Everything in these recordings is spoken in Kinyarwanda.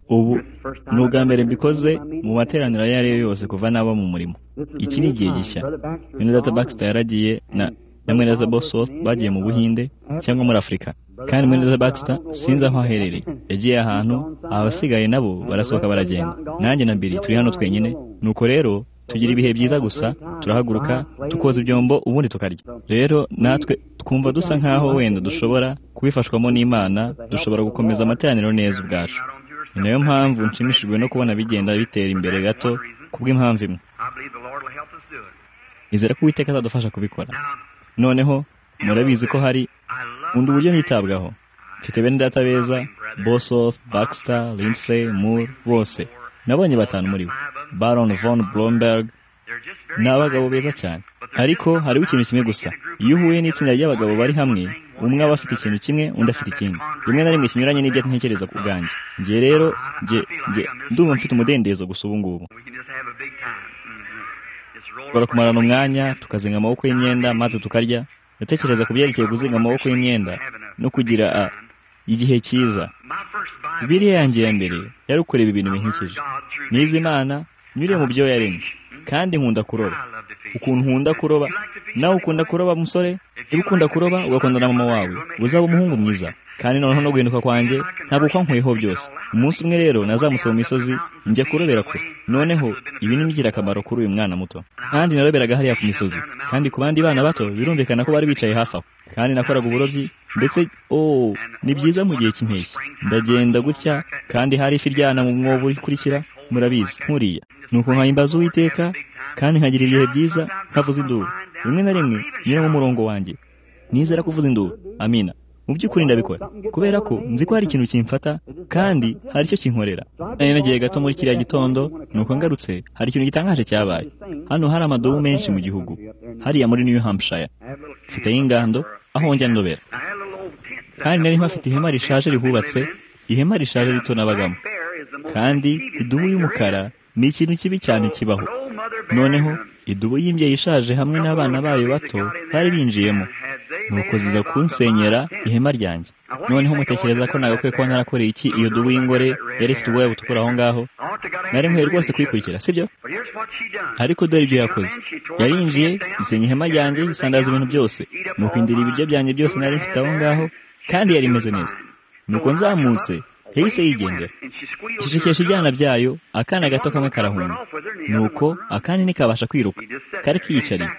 ubu ni ubwa mbere mbikoze mu materaniro ayo ari yo yose kuva naba mu murimo iki ni igihe gishya bene data baxter yaragiye na na mwene data bosworth bagiye mu buhinde cyangwa muri afurika kandi mwene data baxter sinzi aho aherereye yagiye ahantu abasigaye nabo barasohoka baragenda nanjye na mbiri turi hano twenyine nuko rero tugira ibihe byiza gusa turahaguruka tukoza ibyombo ubundi tukarya rero natwe twumva dusa nk'aho wenda dushobora kubifashwamo n'imana dushobora gukomeza amateraniro neza ubwacu ni nayo mpamvu nshimishijwe no kubona bigenda bitera imbere gato kubw'impamvu imwe izere ko uwiteka azadufasha kubikora noneho murabizi ko hari undi buryo ntitabwaho mfite bene data beza bosoth baxter lindsay moore bose nabonye batanu muri bo baron von blomberg ni abagabo beza cyane ariko hariho ikintu kimwe gusa iyo uhuye n'itsinda ry'abagabo bari hamwe umwe aba afite ikintu kimwe undi afite ikindi rimwe na rimwe kinyuranye n'ibyo ntekereza ku bwanjye njye rero njye ndumva mfite umudendezo gusa ubu ngubu dushobora kumarana umwanya tukazinga amaboko y'imyenda maze tukarya ndatekereza ku byerekeye kuzinga amaboko y'imyenda no kugira igihe cyiza biriya yanjye ya mbere yari ukureba ibintu binkikije nizi imana nyure mu byo yaremye kandi nkunda kuroba ukuntu nkunda kuroba nawe ukunda kuroba musore niba ukunda kuroba ugakunda na mama wawe uzaba umuhungu mwiza kandi noneho no guhinduka kwanjye ntabwo kwankweho byose umunsi umwe rero nazamusaba mu misozi njya kurobera kure noneho ibi ni ingirakamaro kuri uyu mwana muto kandi naroberaga hariya ku misozi kandi ku bandi bana bato birumvikana ko bari bicaye hafi aho kandi nakoraga uburobyi ndetse oh ni byiza mu gihe cy'impeshyi ndagenda gutya kandi hari ifi ryana mu mwobo ukurikira murabizi nkuriya nuko nkayimbaza uwiteka kandi nkagira ibihe byiza nkavuza induru rimwe na rimwe nyura mu murongo wanjye nizera kuvuza induru amina mu by'ukuri ndabikora kubera ko nzi ko hari ikintu kimfata kandi hari icyo kinkorera nari nagiye gato muri kiriya gitondo nuko ngarutse hari ikintu gitangaje cyabaye hano hari amadobo menshi mu gihugu hariya muri new hampshire mfite y'ingando aho njya ndobera kandi nari mpafite ihema rishaje rihubatse ihema rishaje rito n'abagamo kandi idubu y'umukara ni ikintu kibi cyane kibaho noneho idubu y'imbyeyi ishaje hamwe n'abana bayo bato bari binjiyemo nuko ziza kunsenyera ihema ryanjye noneho mutekereza ko nagakwiye kuba narakoreye iki iyo dubu y'ingore yari ifite ubwoya butukura aho ngaho nari nkwiye rwose kuyikurikira sibyo ariko dore ibyo yakoze yarinjiye isenya ihema ryanjye isandaza ibintu byose nuko indira ibiryo byanjye byose nari mfite aho ngaho kandi yari imeze neza nuko nzamutse yahise yigendera gicecekesha ibyana byayo akana gato kamwe karahunga nuko akandi ntikabasha kwiruka kari kiyicariye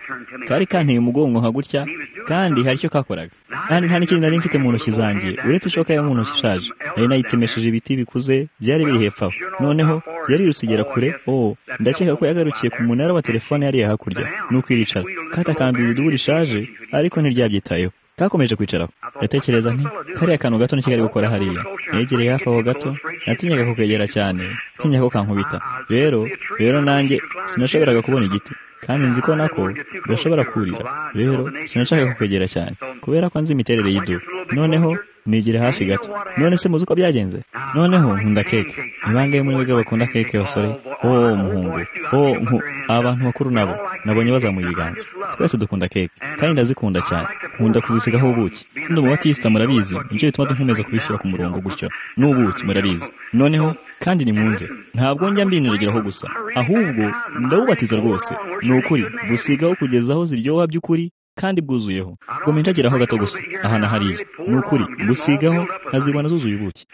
kari kanteye umugongo nka gutya kandi hari icyo kakoraga kandi nta n'ikindi nari mfite mu ntoki zanjye uretse ishoka yo mu ntoki ishaje nari nayitemesheje ibiti bikuze byari biri hepfo aho noneho yarirutse igera kure oh ndakeka ko yagarukiye ku munara wa telefone yariya hakurya nuko iricara katakambira idubu rishaje ariko ntiryabyitayeho kakomeje kwicaraho ndatekereza nti kariya kantu gato ntikigari gukora hariya negereye hafi aho gato natinyaga kukegera cyane ntinya ko kankubita rero rero nanjye sinashoboraga kubona igiti kandi nzi ko nako udashobora kurira rero sinashaka kukwegera cyane kubera ko nzi imiterere y'idubu noneho nigire hafi gato none se muzi uko byagenze noneho nkunda keke ni bangahe muri mwebwe bakunda keke basore oh muhungu oh nku abantu bakuru nabo nabonye bazamuye ibiganza twese dukunda keke kandi ndazikunda cyane nkunda kuzisigaho ubuki kandi umubatisita murabizi nicyo bituma dukomeza kubishyira ku murongo gutyo n'ubuki murabizi noneho kandi nimwumve ntabwo njya mbiniragiraho gusa ahubwo ndawubatiza rwose ni ukuri gusigaho kugeza aho ziryoha by'ukuri kandi bwuzuyeho ngoma injageraho gato gusa aha na hariya ni ukuri gusigaho nkazibona zuzuye ubuki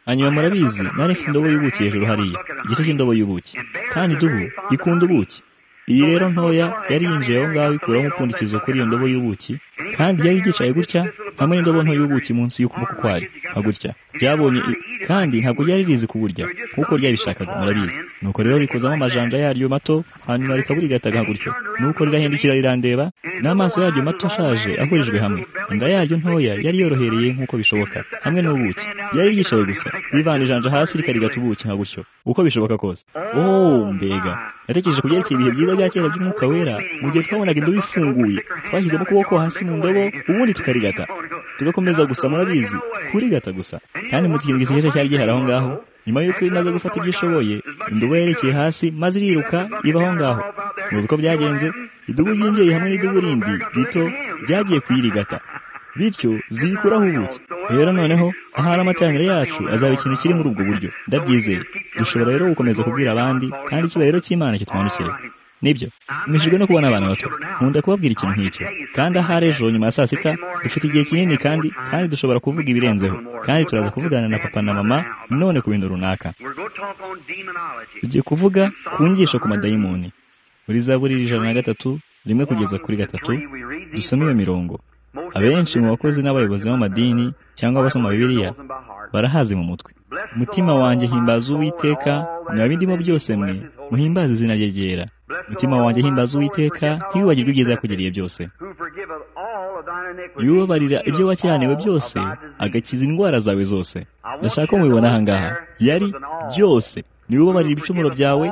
hanyuma murabizi nari mfite indobo y'ubuki hejuru hariya igice cy'indobo y'ubuki kandi idubu ikunda ubuki iyi rero ntoya yari yinjiye aho ngaho ikuraho umupfundikizo kuri iyo ndobo y'ubuki kandi yari yicaye gutya hamwe n'indobo nto y'ubuki munsi y'ukuboko kwayo nka gutya ryabonye kandi ntabwo ryari rizi kuburya kuko ryabishakaga murabizi nuko rero rikozamo amajanja yaryo mato hanyuma rikaburigataga nka gutyo nuko rirahindukira rirandeba n'amaso yaryo mato ashaje ahurijwe hamwe inda yaryo ntoya yari yorohereye nk'uko bishoboka hamwe n'ubuki yari ryicaye gusa rivana ijanja hasi rikarigata ubuki nka gutyo uko bishoboka kose oh mbega natekereje kubyerekeye ibihe byiza bya kera by'umwuka wera mu gihe twabonaga indobo ifunguye twashyizemo ukuboko hasi mu ndobo ubundi tukarigata tugakomeza gusa murabizi kurigata gusa kandi mu kintu gisekeje cyari gihari aho ngaho nyuma y'uko imaze gufata ibyo ishoboye indobo yerekeye hasi maze iriruka iba aho ngaho muzi uko byagenze idubu ry'imbyeyi hamwe n'idubu rindi rito ryagiye kuyirigata bityo ziyikuraho ubuki rero noneho ahari amateraniro yacu azaba ikintu kiri muri ubwo buryo ndabyizeye dushobora rero gukomeza kubwira abandi kandi icyubahiro cy'imana kitwandikira nibyo nijijwe no kubona abana bato nkunda kubabwira ikintu nk'icyo kandi ahari ejo nyuma ya saa sita dufite igihe kinini kandi kandi dushobora kuvuga ibirenzeho kandi turaza kuvugana na papa na mama none ku bintu runaka tugiye kuvuga ku ngisho ku madayimoni muri za buriri ijana na gatatu rimwe kugeza kuri gatatu dusoma iyo mirongo abenshi mu bakozi n'abayobozi b'amadini cyangwa abasoma bibiliya barahazi mu mutwe mutima wanjye himbaza uwiteka mwa bindimo byose mwe muhimbaze izina rye ryera mutima wanjye himbaza uwiteka ntiwibagirwe ibyiza yakugiriye byose yubabarira ibyo wakeraniwe byose agakiza indwara zawe zose ndashaka ko mubibona aha ngaha yari byose niwe ubabarira ibicumuro byawe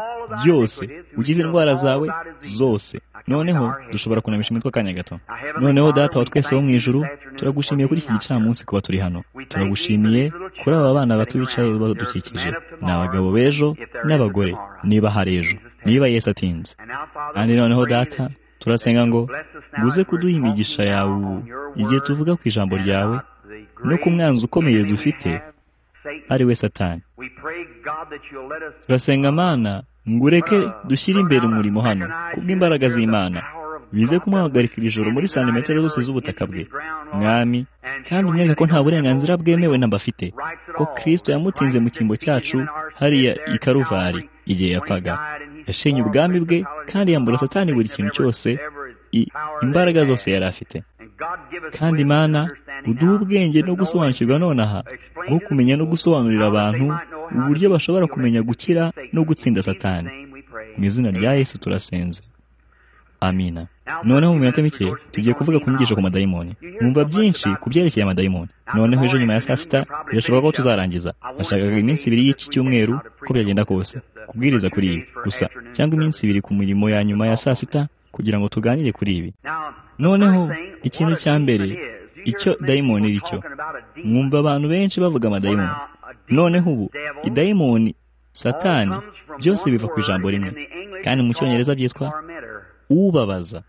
byose ugize indwara zawe zose noneho dushobora kunamisha imitwe akanya gato noneho data wa twese wo mu ijuru turagushimiye kuri iki gicamunsi kuba turi hano turagushimiye kuri aba bana bato bicaye badukikije ni abagabo b'ejo n'abagore niba hari ejo niba Yesu atinze kandi noneho data turasenga ngo nguze kuduha imigisha yawe ubu igihe tuvuga ku ijambo ryawe no ku mwanzi ukomeye dufite ari we satani turasenga amana ngo ureke dushyire imbere umurimo hano kubw'imbaraga z'imana bize kumuhagarika iri joro muri santimetero zose z'ubutaka bwe mwami kandi umwereka ko nta burenganzira bwemewe nambafite ko kirisito yamutsinze mu cyimbo cyacu hariya i karuvari igihe yapfaga yashenye ubwami bwe kandi yambura satani buri kintu cyose imbaraga zose yari afite kandi imana uduha ubwenge no gusobanukirwa nonaha nko kumenya no gusobanurira abantu uburyo bashobora kumenya gukira no gutsinda satani mu izina rya yesu turasenze amina noneho mu minota mike tugiye kuvuga ku nyigisho ku madayimoni mwumva byinshi ku byerekeye amadayimoni noneho ejo nyuma ya saa sita birashoboka ko tuzarangiza nashakaga iminsi ibiri y'iki cyumweru uko byagenda kose kubwiriza kuri ibi gusa cyangwa iminsi ibiri ku mirimo ya nyuma ya saa sita kugira ngo tuganire kuri ibi noneho ikintu cya mbere icyo dayimoni iri cyo mwumva abantu benshi bavuga amadayimoni noneho ubu idayimoni satani byose biva ku ijambo rimwe kandi mu cyongereza byitwa ubabaza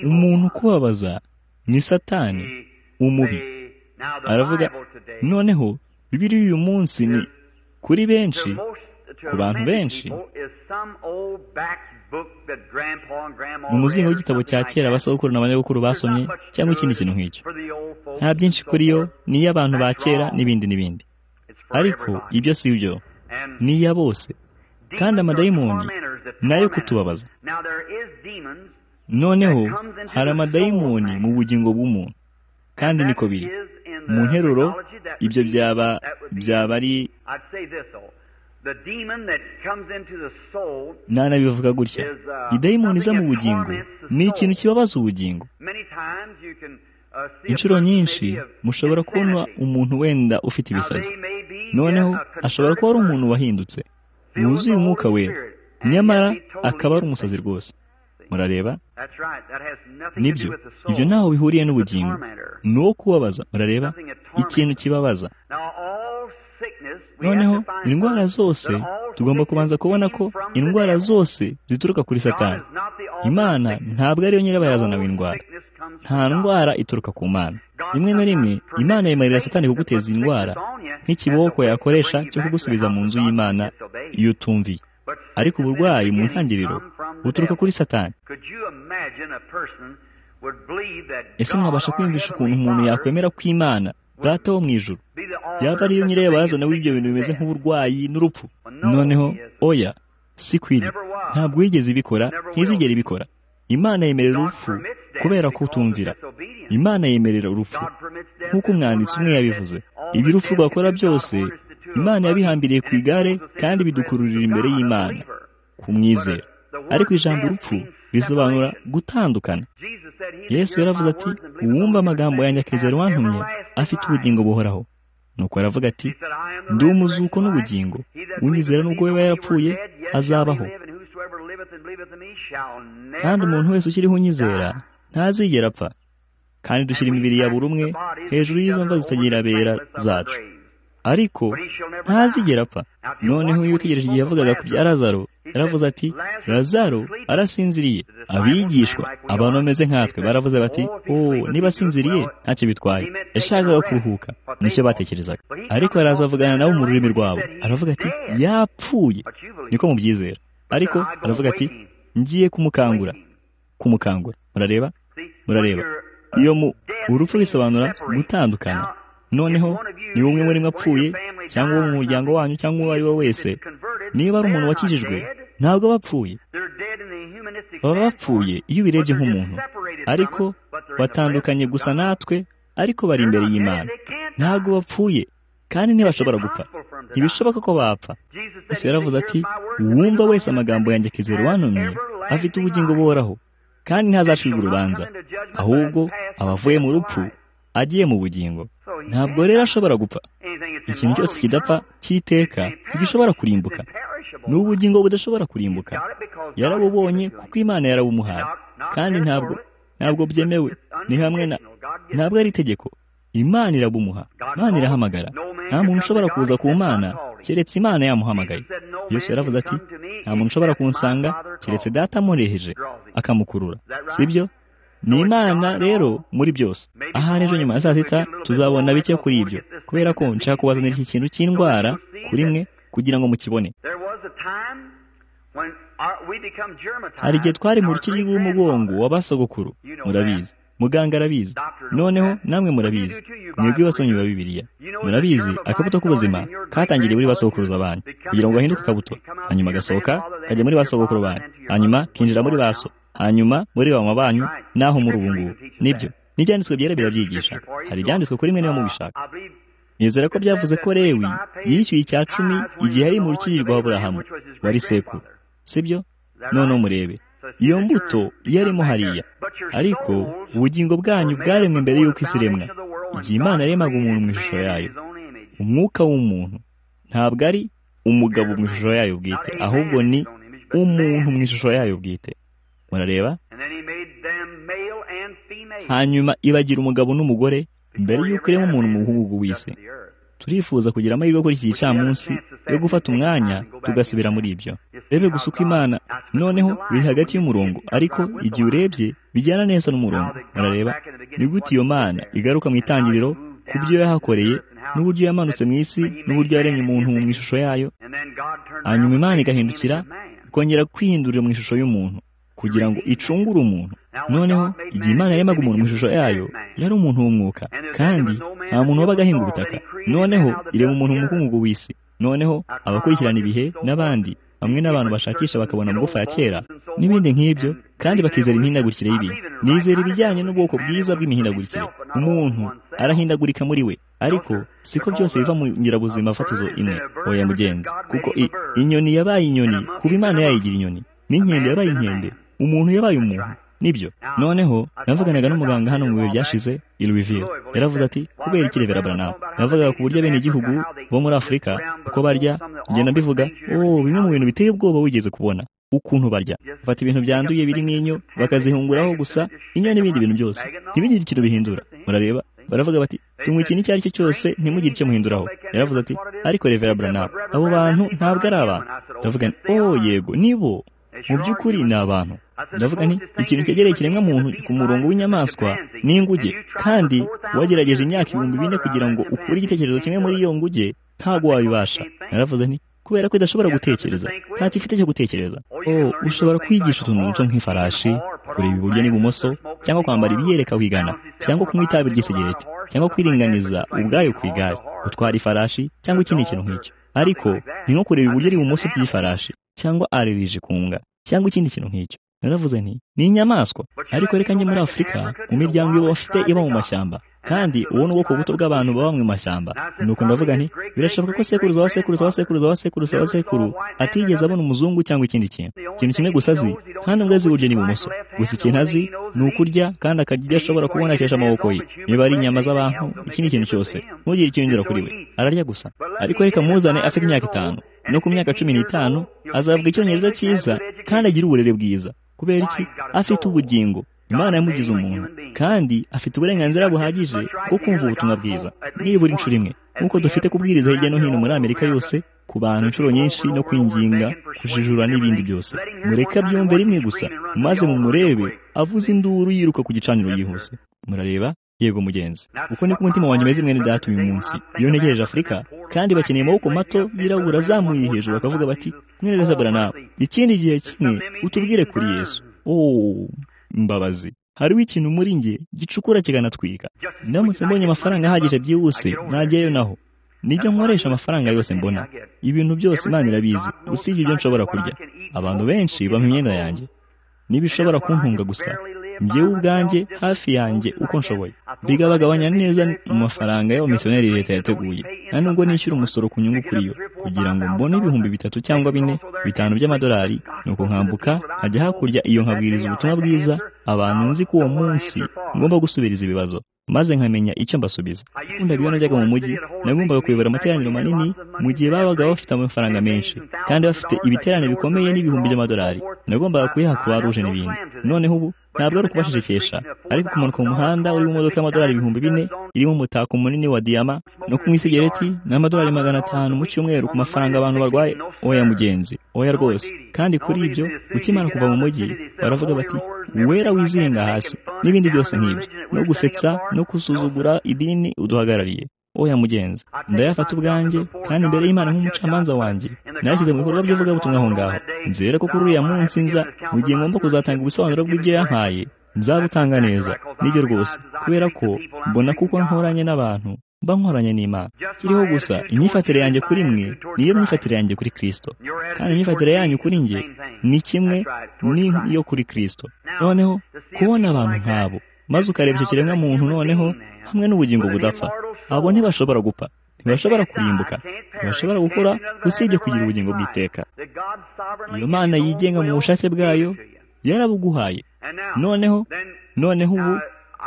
umuntu ukubabaza ni satani umubi aravuga noneho bibiri y'uyu munsi ni kuri benshi ku bantu benshi mu muzingo w'igitabo cya kera abasogokuru n'abanyabukuru basomye cyangwa ikindi kintu nk'icyo nta byinshi kuri yo ni iy'abantu ba kera n'ibindi n'ibindi ariko ibyo si byo ni iya bose kandi amadayimoni nayo kutubabaza noneho hari amadayimoni mu bugingo bw'umuntu kandi niko biri mu nteruro ibyo byaba byaba ari nanabivuga gutya idayimoni iza mu bugingo ni ikintu kibabaza ubugingo inshuro nyinshi mushobora kubona umuntu wenda ufite ibisazi noneho ashobora kuba ari umuntu wahindutse wuzuye umwuka we nyamara akaba ari umusazi rwose murareba nibyo ibyo ntaho bihuriye n'ubugingo ni uwo kubabaza murareba ikintu kibabaza noneho indwara zose tugomba kubanza kubona ko indwara zose zituruka kuri satani imana ntabwo ariyo nyirabayazana w'indwara nta ndwara ituruka ku mana rimwe na rimwe imana yemerera satani kuguteza indwara nk'ikiboko yakoresha cyo kugusubiza mu nzu y'imana iyo utumviye ariko uburwayi mu ntangiriro buturuka kuri satani ese mwabasha kwiyumvisha ukuntu umuntu yakwemera ko imana data wo mu ijuru yaba ariyo nyirayo bazana w'ibyo bintu bimeze nk'uburwayi n'urupfu noneho oya si kwiri ntabwo yigeze ibikora ntizigere ibikora imana yemerera urupfu kubera ko utumvira imana yemerera urupfu nk'uko umwanditsi umwe yabivuze ibyo urupfu rwakora byose imana yabihambiriye ku igare kandi bidukururira imbere y'imana kumwizera ariko ijambo urupfu bisobanura gutandukana yesu yaravuze ati uwumva amagambo yanjye akizera wantumye afite ubugingo buhoraho nuko aravuga ati ndi umuzuko n'ubugingo unyizera nubwo we yarapfuye azabaho kandi umuntu wese ukiriho unyizera ntazigera apfa kandi dushyira imibiri ya buri umwe hejuru y'izo mva zitagira abera zacu ariko ntazigera apfa noneho iyo utegereje igihe yavugaga ku bya Lazaro yaravuze ati lazaro arasinziriye abigishwa abantu bameze nkatwe baravuze bati oh niba asinziriye ntacyo bitwaye yashakaga kuruhuka nicyo batekerezaga ariko yaraza avugana nabo mu rurimi rwabo aravuga ati yapfuye niko mubyizera ariko aravuga ati ngiye kumukangura kumukangura murareba murareba iyo mu urupfu bisobanura gutandukana noneho ni umwe muri mwe apfuye cyangwa uwo mu muryango wanyu cyangwa uwo ari we wese niba ari umuntu wakijijwe ntabwo aba apfuye baba bapfuye iyo ubirebye nk'umuntu ariko batandukanye gusa natwe ariko bari imbere y'imana ntabwo bapfuye kandi ntibashobora gupfa ntibishoboka ko bapfa yesu yaravuze ati uwumva wese amagambo yanjye akizera uwantumye afite ubugingo buhoraho kandi ntazacirwa urubanza ahubwo aba avuye mu rupfu agiye mu bugingo ntabwo rero ashobora gupfa ikintu cyose kidapfa cy'iteka ntigishobora kurimbuka ni ubugingo budashobora kurimbuka yarabubonye kuko imana yarabumuhaye kandi ntabwo ntabwo byemewe ni hamwe na ntabwo ari itegeko imana irabumuha imana irahamagara nta muntu ushobora kuza ku mana keretse imana yamuhamagaye yesu yaravuze ati nta muntu ushobora kunsanga keretse data amureheje akamukurura sibyo ni imana rero muri byose ahari ejo nyuma ya saa sita tuzabona bike kuri ibyo kubera ko nshaka kubazanira iki kintu cy'indwara kuri mwe kugira ngo mukibone hari igihe twari mu rukiri rw'umugongo w'abasogokuru murabizi muganga arabizi noneho namwe murabizi mwebwe basomyi ba bibiliya murabizi akabuto k'ubuzima katangiriye muri basokuruza banyu kugira ngo gahinduke akabuto hanyuma gasohoka kajya muri basogokuru banyu hanyuma kinjira muri baso hanyuma muri bama banyu naho muri ubu ngubu nibyo n'ibyanditswe byera birabyigisha hari ibyanditswe kuri mwe niba mubishaka nizera ko byavuze ko rewi yishyuye icya cumi igihe yari mu rukiri rwa burahamu wari sekuru sibyo noneho murebe iyo mbuto yarimo hariya ariko ubugingo bwanyu bwaremwe mbere y'uko isi iremwa igihe imana yaremaga umuntu mu ishusho yayo umwuka w'umuntu ntabwo ari umugabo mu ishusho yayo bwite ahubwo ni umuntu mu ishusho yayo bwite murareba hanyuma ibagira umugabo n'umugore mbere y'uko irema umuntu mu buhugu w'isi turifuza kugira amahirwe kuri iki gicamunsi yo gufata umwanya tugasubira muri ibyo rebe gusa uko imana noneho biri hagati y'umurongo ariko igihe urebye bijyana neza n'umurongo murareba ni gute iyo mana igaruka mu itangiriro ku byo yahakoreye n'uburyo yamanutse mu isi n'uburyo yaremye umuntu mu ishusho yayo hanyuma imana igahindukira ikongera kwihindurira mu ishusho y'umuntu kugira ngo icungure umuntu noneho igihe imana yaremaga umuntu mu ishusho yayo yari umuntu w'umwuka kandi nta muntu wabaga ahinga ubutaka noneho irema umuntu mu mukungugu w'isi noneho abakurikirana ibihe n'abandi bamwe n'abantu bashakisha bakabona amagufa ya kera n'ibindi nk'ibyo kandi bakizera imihindagurikire y'ibintu nizera ibijyanye n'ubwoko bwiza bw'imihindagurikire umuntu arahindagurika muri we ariko siko byose biva mu ngirabuzima fatizo imwe oya mugenzi kuko inyoni yabaye inyoni kuba imana yayigira inyoni n'inkende yabaye inkende umuntu yabaye umuntu nibyo noneho navuganaga n'umuganga hano mu bihe byashize ilwivire yaravuze ati kubera ikireberabura nawe navugaga ku buryo bene igihugu bo muri afurika uko barya ngenda mbivuga oh bimwe mu bintu biteye ubwoba wigeze kubona ukuntu barya bafata ibintu byanduye birimo inyo bakazihunguraho gusa inyo n'ibindi bintu byose ntibigire ikintu bihindura murareba baravuga bati tunywa ikintu icyo ari cyo cyose ntimugire icyo muhinduraho yaravuze ati ariko revera buranabu abo bantu ntabwo ari abantu ndavuga nti oh yego nibo mu by'ukuri ni abantu ndavuga nti ikintu cyegereye ikiremwamuntu ku murongo w'inyamaswa ni inguge kandi wagerageje imyaka ibihumbi bine kugira ngo ukure igitekerezo kimwe muri iyo nguge ntabwo wabibasha naravuze nti kubera ko idashobora gutekereza ntacyo ifite cyo gutekereza oh ushobora kwigisha utuntu duto nk'ifarashi kureba iburyo n'ibumoso cyangwa kwambara ibiyereka wigana cyangwa kunywa itabi ry'isegereti cyangwa kwiringaniza ubwayo ku igare gutwara ifarashi cyangwa ikindi kintu nk'icyo ariko ni nko kureba iburyo n'ibumoso by'ifarashi cyangwa aririje kunga cyangwa ikindi kintu nk'icyo naravuze nti ni inyamaswa ariko reka njye muri afurika mu miryango iba bafite iba mu mashyamba kandi ubu ni ubwoko buto bw'abantu baba mu mashyamba nuko ndavuga nti birashoboka ko sekuruza wa sekuruza wa sekuruza wa sekuruza wa sekuru atigeze abona umuzungu cyangwa ikindi kintu ikintu kimwe gusa azi kandi ubwo azi iburyo n'ibumoso gusa ikintu azi ni ukurya kandi akarya ibyo ashobora kubona akesha amaboko ye niba ari inyama z'abantu ikindi kintu cyose ntugire icyo yongera kuri we ararya gusa ariko reka muzane afite imyaka itanu no ku myaka cumi n'itanu azavuga icyongereza cyiza kandi agira uburere bwiza kubera iki afite ubugingo imana yamugize umuntu kandi afite uburenganzira buhagije bwo kumva ubutumwa bwiza nibura inshuro imwe nk'uko dufite kubwiriza hirya no hino muri amerika yose ku ku bantu inshuro nyinshi no kwinginga kujijura n'ibindi byose mureka byombe rimwe gusa maze mumurebe avuze induru yiruka ku gicaniro yihuse murareba yego mugenzi uko niko umutima wanjye umeze mwene data uyu munsi iyo ntegereje afurika kandi bakeneye amaboko mato yirabura azamuye hejuru bakavuga bati mwene data nawe ikindi gihe kimwe utubwire kuri yesu oh mbabazi hariho ikintu muri nge gicukura kikanatwika ndamutse mbonye amafaranga ahagije byihuse najyayo naho nibyo nkoresha amafaranga yose mbona ibintu byose imana irabizi usibye ibyo nshobora kurya abantu benshi bampa imyenda yanjye ntibishobora kuntunga gusa ngewe ubwanjye hafi yanjye uko nshoboye bigabagabanya neza mu mafaranga y'abamisiyoneri leta yateguye nta nubwo nishyura umusoro ku nyungu kuri yo kugira ngo mbone ibihumbi bitatu cyangwa bine bitanu by'amadolari ni ukunkambuka nkajya hakurya iyo nkabwiriza ubutumwa bwiza abantu nzi ko uwo munsi ngomba gusubiriza ibibazo maze nkamenya icyo mbasubiza kundaga iyo najyaga mu mujyi nagombaga kuyobora amateraniro manini mu gihe babaga bafite amafaranga menshi kandi bafite ibiterane bikomeye n'ibihumbi by'amadolari nagombaga kuyaha ku baruje n'ibindi noneho ubu ntabwo ari ukubashishikisha ariko kumanuka mu muhanda urimo imodoka y'amadolari ibihumbi bine irimo umutako munini wa diyama no kunywa isigereti n'amadolari magana atanu mu cyumweru ku mafaranga abantu barwaye oya mugenzi oya rwose kandi kuri ibyo ukimara kuva mu mujyi baravuga bati wera wizirenga hasi n'ibindi byose nk'ibyo no gusetsa no gusuzugura idini uduhagarariye oya mugenzi ndayafata ubwanjye kandi imbere y'imana nk'umucamanza wanjye narashyize mu bikorwa by'ivugabutumwa aho ngaho nzere ko kuri uriya munsi nza mu gihe ngomba kuzatanga ubusobanuro bw'ibyo yampaye nzabutanga neza nibyo rwose kubera ko mbona kuko nkoranye n'abantu mba nkoranye n'imana kiriho gusa imyifatire yanjye kuri mwe niyo myifatire yanjye kuri kirisito kandi imyifatire yanyu kuri njye ni kimwe n'iyo kuri kirisito noneho kubona abantu nk'abo maze ukareba icyo kiremwa muntu noneho hamwe n'ubugingo budapfa abo ntibashobora gupfa ntibashobora kurimbuka ntibashobora gukora usibye kugira ubugingo bw'iteka iyo mana yigenga mu bushake bwayo yarabuguhaye noneho noneho ubu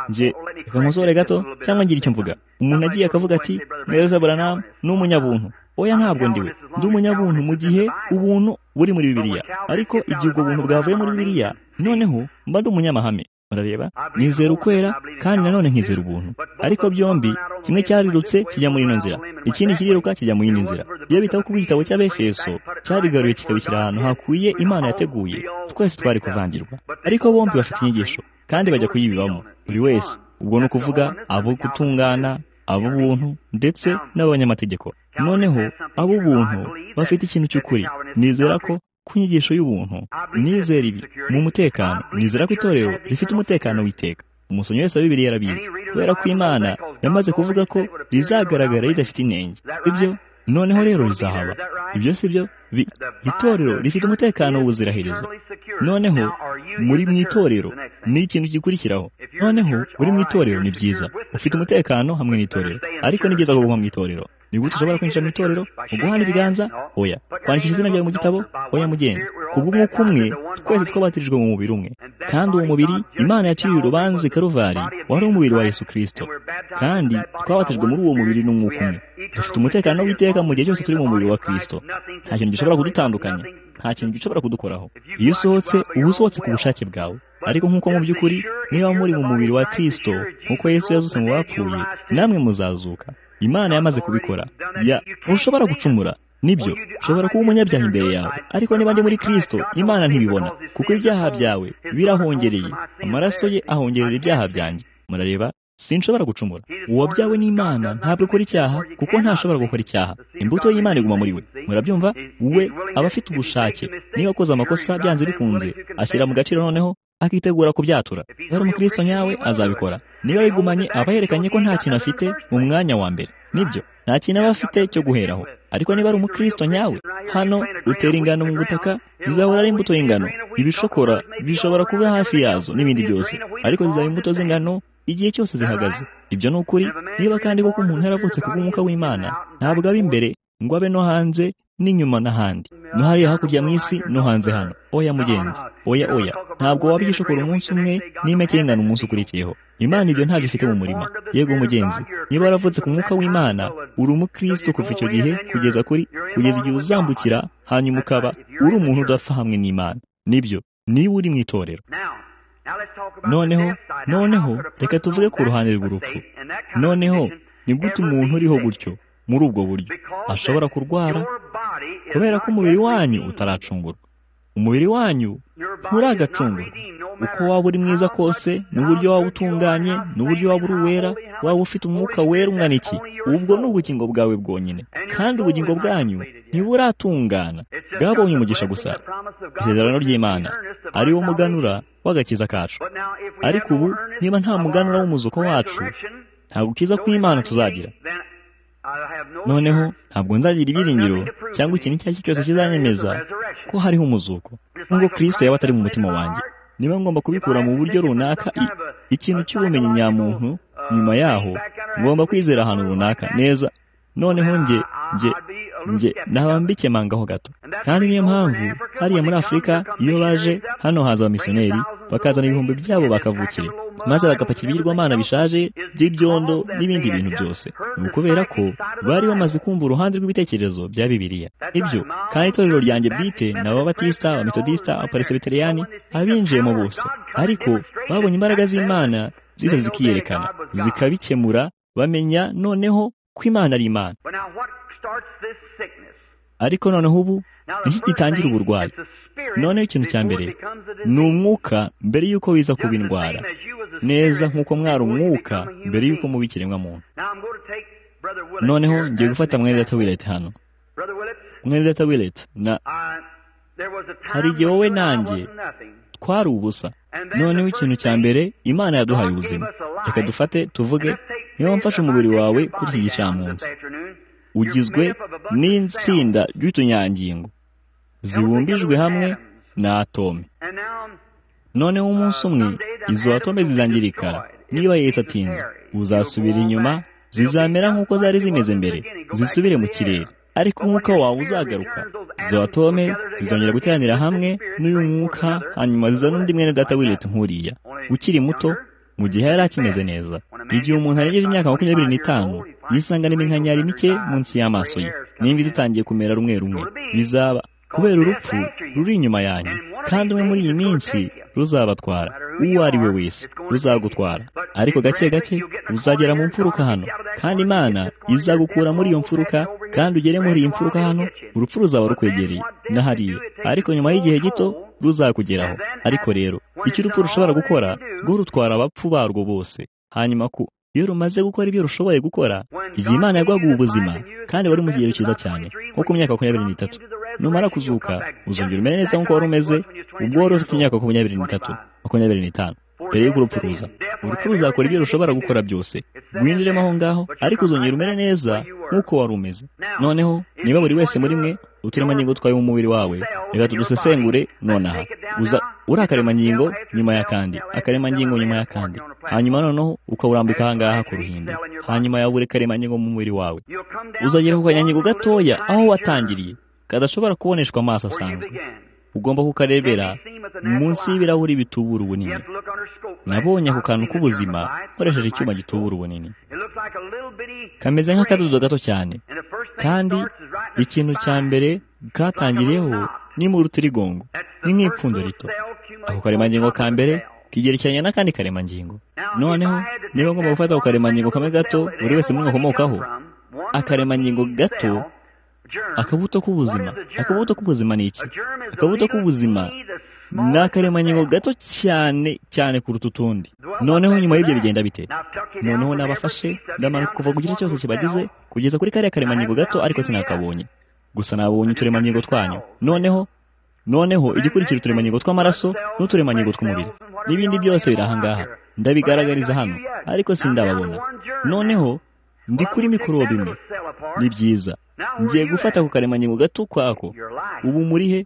njye reka nkosore gato cyangwa ngira icyo mvuga umuntu agiye akavuga ati neza buranamu ni umunyabuntu oya ntabwo ndiwe ndi umunyabuntu mu gihe ubuntu buri muri bibiliya ariko igihe ubwo buntu bwavuye muri bibiliya noneho mba ndi umunyamahame murareba nizera ukwera kandi nanone nkizera ubuntu ariko byombi kimwe cyarirutse kijya muri ino nzira ikindi kiriruka kijya mu yindi nzira iyo bitaho kuba igitabo cy'abefeso cyarigaruye kikabishyira ahantu hakwiye imana yateguye twese twari kuvangirwa ariko bombi bafite inyigisho kandi bajya kuyibibamo buri wese ubwo ni ukuvuga abo gutungana ab'ubuntu ndetse n'abanyamategeko noneho ab'ubuntu bafite ikintu cy'ukuri nizera ko ku nyigisho y'ubuntu nizera ibi mu mutekano nizera ko itorero rifite umutekano w'iteka umusomyi wese wa bibiri yarabizi kubera ko imana yamaze kuvuga ko rizagaragara ridafite inenge ibyo noneho rero rizahaba ibyo si byo itorero rifite umutekano w'ubuziraherezo noneho muri mu itorero ni ikintu gikurikiraho noneho uri mu itorero ni byiza ufite umutekano hamwe n'itorero ariko ni byiza kuguma mu itorero ni gute ushobora kwinjira mu itorero mu guhana ibiganza oya kwandikisha izina ryawe mu gitabo oya mugenzi kubw'umwuka umwe twese twabatirijwe mu mubiri umwe kandi uwo mubiri imana yaciriye urubanza i karuvari wari umubiri wa yesu kirisito kandi twabatijwe muri uwo mubiri n'umwuka umwe dufite umutekano w'iteka mu gihe cyose turi mu mubiri wa kirisito nta kintu gishobora kudutandukanya nta kintu gishobora kudukoraho iyo usohotse uba usohotse ku bushake bwawe ariko nk'uko mu by'ukuri niba muri mu mubiri wa kirisito nk'uko yesu yazutse mu bapfuye namwe muzazuka imana yamaze kubikora ya ntushobora gucumura nibyo ushobora kuba umunyabyaha imbere yawe ariko niba ndi muri kirisito imana ntibibona kuko ibyaha byawe birahongereye amaraso ye ahongerera ibyaha byanjye murareba sinshobora gucumura uwabyawe n'imana ntabwo ukora icyaha kuko ntashobora gukora icyaha imbuto y'imana iguma muri we murabyumva we aba afite ubushake niba akoze amakosa byanze bikunze ashyira mu gaciro noneho akitegura kubyatura rero umukristo nyawe azabikora niba bigumanye aba yerekanye ko nta kintu afite mu mwanya wa mbere nibyo nta kintu aba afite cyo guheraho ariko niba ari umukristo nyawe hano utera ingano mu butaka zizahora ari imbuto y'ingano ibishokora bishobora kuba hafi yazo n'ibindi byose ariko zizaba imbuto z'ingano igihe cyose zihagaze ibyo ni ukuri niba kandi koko umuntu yaravutse ku bw'umwuka w'imana ntabwo aba imbere ngo abe no hanze n'inyuma n'ahandi no hariya hakurya mu isi no hanze hano oya mugenzi oya oya ntabwo waba igishokora umunsi umwe n'imeke y'ingano umunsi ukurikiyeho imana ibyo ntabyo ifite mu murima yego mugenzi niba waravutse ku mwuka w'imana uri umukristo kuva icyo gihe kugeza kuri kugeza igihe uzambukira hanyuma ukaba uri umuntu udapfa hamwe n'imana nibyo niba uri mu itorero noneho noneho reka tuvuge ku ruhande rw'urupfu noneho ni gute umuntu uriho gutyo muri ubwo buryo ashobora kurwara kubera ko umubiri wanyu utaracungurwa umubiri wanyu nturagacungurwa uko waba uri mwiza kose n'uburyo waba utunganye n'uburyo waba uri uwera waba ufite umwuka wera ungana iki ubwo ni ubugingo bwawe bwonyine kandi ubugingo bwanyu ntiburatungana bwabonye umugisha gusa isezerano ry'imana ari wo muganura w'agakiza kacu ariko ubu niba nta muganura w'umuzuko wacu nta gukiza kw'imana tuzagira noneho ntabwo nzagira ibyiringiro cyangwa ikintu icyo ari cyo cyose kizanyemeza ko hariho umuzuko nk'ubwo kirisito yaba atari mu mutima wanjye niba ngomba kubikura mu buryo runaka ikintu cy'ubumenyi nyamuntu nyuma yaho ngomba kwizera ahantu runaka neza noneho nge nge nge naba mbikemangaho gato kandi niyo mpamvu hariya muri afurika iyo baje hano haza abamisiyoneri bakazana ibihumbi byabo bakavukira maze bagapakira ibigirwamana bishaje by'ibyondo n'ibindi bintu byose ni ukubera ko bari bamaze kumva uruhande rw'ibitekerezo bya bibiliya ibyo kandi itorero ryanjye bwite ni ababatisita abametodisita abaparisebeteriyani abinjiyemo bose ariko babonye imbaraga z'imana ziza zikiyerekana zikabikemura bamenya noneho ko imana ari imana ariko noneho ubu iki gitangira uburwayi noneho ikintu cya mbere ni umwuka mbere y'uko wiza kuba indwara neza nk'uko mwari umwuka mbere y'uko muba ikiremwamuntu noneho ngiye gufata mwenedata willet hano mwenedata willet na hari igihe wowe nanjye twari ubusa noneho ikintu cya mbere imana yaduhaye ubuzima reka dufate tuvuge niba mfashe umubiri wawe kuri iki gicamunsi ugizwe n'insinda ry'utunyangingo zibumbijwe hamwe na atome noneho umunsi umwe izo atome zizangirika niba Yesu atinze uzasubira inyuma zizamera nk'uko zari zimeze mbere zisubire mu kirere ariko umwuka wawe uzagaruka izo atome zizongera guteranira hamwe n'uyu mwuka hanyuma zizana undi mwene data w'ireta nkuriya ukiri muto mu gihe yari akimeze neza igihe umuntu arengeje imyaka makumyabiri n'itanu yisangana iminkanyari mike munsi y'amaso ye n'imvi zitangiye kumera rumwe rumwe bizaba kubera urupfu ruri inyuma yanyu kandi umwe muri iyi minsi ruzabatwara uwo ari we wese ruzagutwara ariko gake gake uzagera mu mfuruka hano kandi imana izagukura muri iyo mfuruka kandi ugere muri iyi mfuruka hano urupfu ruzaba rukwegereye na hariya ariko nyuma y'igihe gito ruzakugeraho ariko rero icyo urupfu rushobora gukora rwo rutwara abapfu barwo bose hanyuma ku iyo rumaze gukora ibyo rushoboye gukora igihe imana yagwaga ubuzima kandi wari mu kigero cyiza cyane nko ku myaka makumyabiri n'itatu numara kuzuka uzongera umere neza nk'uko wari umeze ubwo wari ufite imyaka makumyabiri n'itatu makumyabiri n'itanu mbere y'uko urupfu ruza urupfu ruzakora ibyo rushobora gukora byose rwinjiremo aho ngaho ariko uzongera umere neza nk'uko wari umeze noneho niba buri wese muri mwe uturemangingo twawe mu mubiri wawe reka tudusesengure nonaha uza uri akaremangingo nyuma y'akandi akaremangingo nyuma y'akandi hanyuma noneho ukawurambika aha ngaha ku ruhimbi hanyuma ya buri karemangingo mu mubiri wawe uzagera ku kanyangingo gatoya aho watangiriye kadashobora kuboneshwa amaso asanzwe ugomba kukarebera munsi y'ibirahuri bitubura ubunini nabonye ako kantu k'ubuzima nkoresheje icyuma gitubura ubunini kameze nk'akadodo gato cyane kandi ikintu cya mbere katangiriyeho ni mu rutirigongo ni nk'ipfundo rito ako karemangingo ka mbere kigerekeranye n'akandi karemangingo noneho niba ngomba gufata ako karemangingo kamwe gato buri wese muri akomokaho akaremangingo gato akabuto k'ubuzima akabuto k'ubuzima ni iki akabuto k'ubuzima ni akaremangingo gato cyane cyane kuruta utundi noneho nyuma y'ibyo bigenda bite noneho nabafashe ndamanuka kuva ku gice cyose kibagize kugeza kuri kariya karemangingo gato ariko sinakabonye gusa nabonye uturemangingo twanyu noneho noneho igikurikira uturemangingo tw'amaraso n'uturemangingo tw'umubiri n'ibindi byose biri aha ngaha ndabigaragariza hano ariko sindababona noneho ndi kuri mikorobe imwe ni byiza ngiye gufata ako karemangingo gato kwako ubu muri he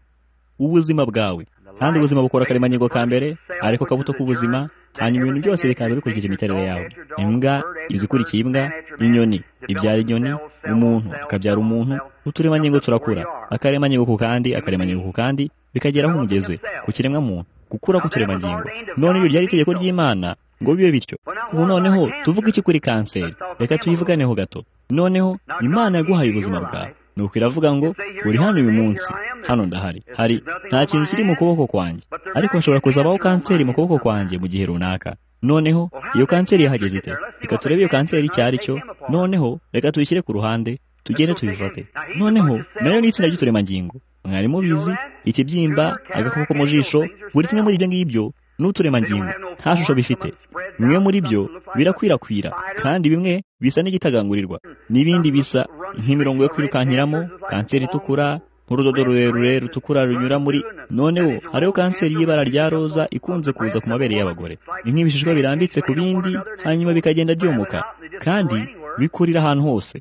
ubuzima bwawe kandi ubuzima bukora akaremangingo ka mbere ariko kabuto k'ubuzima hanyuma ibintu byose bikaza bikurikije imiterere yawe imbwa izi ikurikiye imbwa inyoni ibyara inyoni umuntu akabyara umuntu uturemangingo turakura akaremangingo ku kandi akaremangingo ku kandi bikagera aho umugeze ku kiremwamuntu gukura k'uturemangingo none iyo ryari itegeko ry'imana ngo bibe bityo ubu noneho tuvuge iki kuri kanseri reka tuyivuganeho gato noneho imana yaguhaye ubuzima bwawe nuko iravuga ngo uri hano uyu munsi hano ndahari hari nta kintu kiri mu kuboko kwanjye ariko hashobora kuzabaho kanseri mu kuboko kwanjye mu gihe runaka noneho iyo kanseri yahageze ite reka turebe iyo kanseri icyo ari cyo noneho reka tuyishyire ku ruhande tugere tubifate noneho nayo ni itsinda ry'uturemangingo mwarimu bizi ikibyimba agakoko mu jisho buri kimwe muri ibyo ngibyo ni uturemangingo nta shusho bifite bimwe muri byo birakwirakwira kandi bimwe bisa n'igitagangurirwa n'ibindi bisa nk'imirongo yo kwirukankiramo kanseri itukura nk'urudodo rurerure rutukura runyura muri noneho hariho kanseri y'ibara rya roza ikunze kuza ku mabere y'abagore ni nk'ibishishwa birambitse ku bindi hanyuma bikagenda byomuka kandi bikurira ahantu hose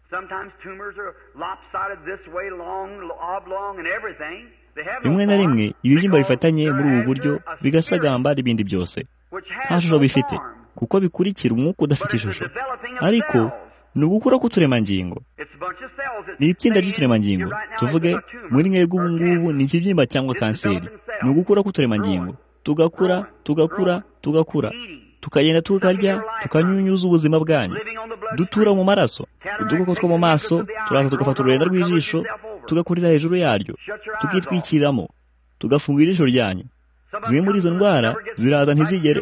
rimwe na rimwe ibibyimba bifatanye muri ubu buryo bigasagamba n'ibindi byose nta shusho bifite kuko bikurikira umwuka udafite ishusho ariko ni ugukura k'uturemangingo ni itsinda ry'uturemangingo tuvuge muri mwebwe ubu ngubu ni ikibyimba cyangwa kanseri ni ugukura k'uturemangingo tugakura tugakura tugakura tukagenda tukarya tukanyunyuza ubuzima bwanyu dutura mu maraso udukoko two mu maso turaza tugafata ururenda rw'ijisho tugakurira hejuru yaryo tukitwikiramo tugafunga ijisho ryanyu zimwe muri izo ndwara ziraza ntizigere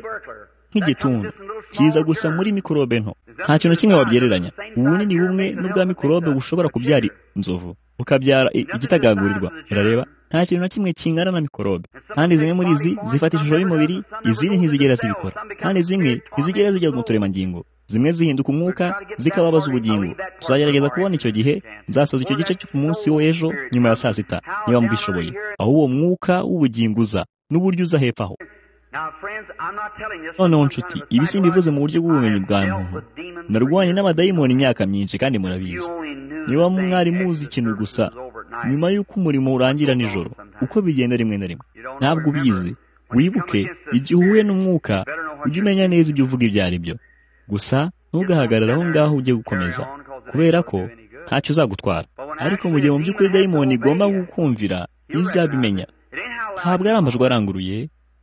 nk'igituntu kiza gusa muri mikorobe nto nta kintu kimwe babyegeranya ubunini bumwe n'ubwa mikorobe bushobora kubyara inzovu bukabyara igitagangurirwa urareba nta kintu na kimwe kingana na mikorobe kandi zimwe muri izi zifata ishusho y'umubiri izindi ntizigera zibikora kandi zimwe ntizigera zijya mu turemangingo zimwe zihinduka umwuka zikababaza ubugingo tuzagerageza kubona icyo gihe nzasoza icyo gice ku munsi w'ejo nyuma ya saa sita niba mbishoboye aho uwo mwuka w'ubugingo uza n'uburyo uza hepfo aho noneho nshuti ibi simbivuze mu buryo bw'ubumenyi bwa muntu narwanye n'amadayimoni imyaka myinshi kandi murabizi niba mwari muzi ikintu gusa nyuma y'uko umurimo urangira nijoro uko bigenda rimwe na rimwe ntabwo ubizi wibuke igihe uhuye n'umwuka ujye umenya neza ibyo uvuga ibyo ari byo gusa ntugahagarare aho ngaho ujye gukomeza kubera ko ntacyo uzagutwara ariko mu gihe mu by'ukuri dayimoni igomba gukumvira izabimenya ntabwo ari amajwi aranguruye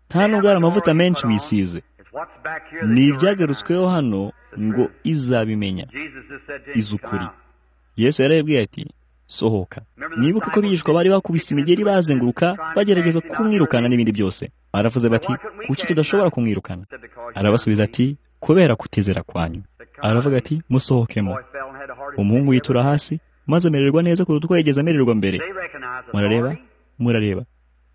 nta nubwo hari amavuta menshi wisize ni ibyagarutsweho hano ngo izabimenya izukuri yesu yarabibwiye ati sohoka nibuka ko bigishwa bari bakubise imigeri bazenguruka bagerageza kumwirukana n'ibindi byose baravuze bati kuki tudashobora kumwirukana arabasubiza ati kubera kutizera kwanyu aravuga ati musohokemo umuhungu yitura hasi maze amererwa neza kuruta uko yigeze amererwa mbere murareba murareba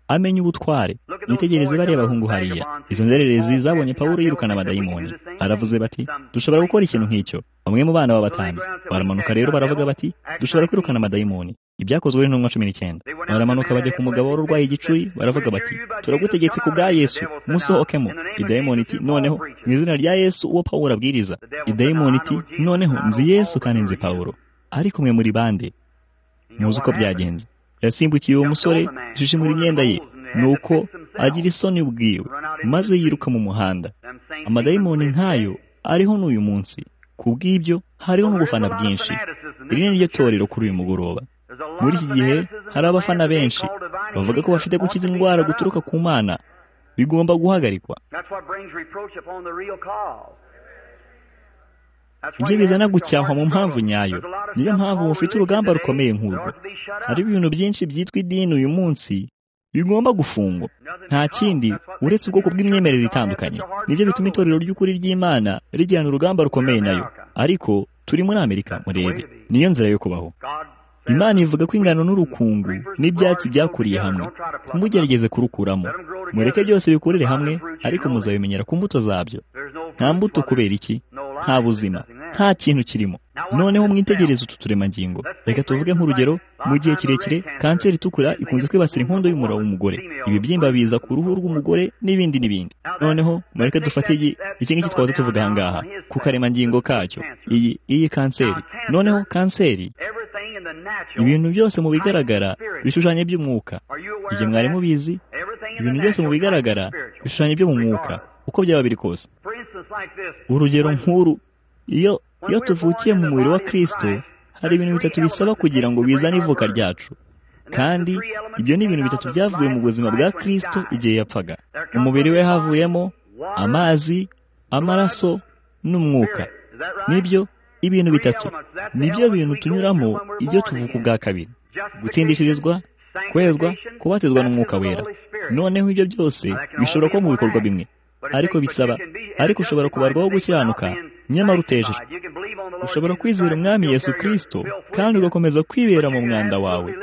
amenya ubutware yitegereze bareba ahungu hariya izo nzererezi zabonye pawulo yirukana abadayimoni aravuze bati dushobora gukora ikintu nk'icyo bamwe mu bana b'abatambyi baramanuka rero baravuga bati dushobora kwirukana amadayimoni ibyakozwe n'intumwa cumi n'icyenda baramanuka bajya ku mugabo wari urwaye igicuri baravuga bati turagutegetse ku bwa yesu musohokemo idayimoni iti noneho mu izina rya yesu uwo pawulo abwiriza idayimoni iti noneho nzi yesu kandi nzi pawulo ariko mwe muri bande muzi uko byagenze yasimbukiye uwo musore jijimura imyenda ye nuko agira isoni ubwiwe maze yiruka mu muhanda amadayimoni nkayo ariho n'uyu munsi ku bw'ibyo hariho n'ubufana bwinshi iri ni ryo torero kuri uyu mugoroba muri iki gihe hari abafana benshi bavuga ko bafite gukiza indwara guturuka ku mana bigomba guhagarikwa ibyo bizana gucyahwa mu mpamvu nyayo niyo mpamvu mufite urugamba rukomeye nk'urwo hari ibintu byinshi byitwa idini uyu munsi bigomba gufungwa nta kindi uretse ubwoko bw'imyemerere itandukanye nibyo bituma itorero ry'ukuri ry'imana rigirana urugamba rukomeye nayo ariko turi muri amerika murebe niyo nzira yo kubaho imana ivuga ko ingano n'urukungu n'ibyatsi byakuriye hamwe ntimugerageze kurukuramo mureke byose bikurire hamwe ariko muzabimenyera ku mbuto zabyo nta mbuto kubera iki nta buzima nta kintu kirimo noneho mwitegereze utu turemangingo reka tuvuge nk'urugero mu gihe kirekire kanseri itukura ikunze kwibasira inkondo y'umura w'umugore ibibyimba biza ku ruhu rw'umugore n'ibindi n'ibindi noneho mureke dufate iki ngiki twaza tuvuga aha ngaha ku karemangingo kacyo iyi iyi kanseri noneho kanseri ibintu byose mu bigaragara bishushanya by'umwuka igihe mwari mubizi ibintu byose mu bigaragara bishushanya byo mu mwuka uko byaba biri kose urugero nk'uru iyo iyo tuvukiye mu mubiri wa kirisito hari ibintu bitatu bisaba kugira ngo bizane ivuka ryacu kandi ibyo ni ibintu bitatu byavuye mu buzima bwa kirisito igihe yapfaga umubiri we havuyemo amazi amaraso n'umwuka nibyo ibintu bitatu nibyo bintu tunyuramo iyo tuvuka ubwa kabiri gutsindishirizwa kwezwa kubatizwa n'umwuka wera noneho ibyo byose bishobora kuba mu bikorwa bimwe ariko bisaba ariko ushobora kubarwaho gukiranuka nyamara utejeje ushobora kwizera umwami yesu kirisito kandi ugakomeza kwibera mu mwanda wawe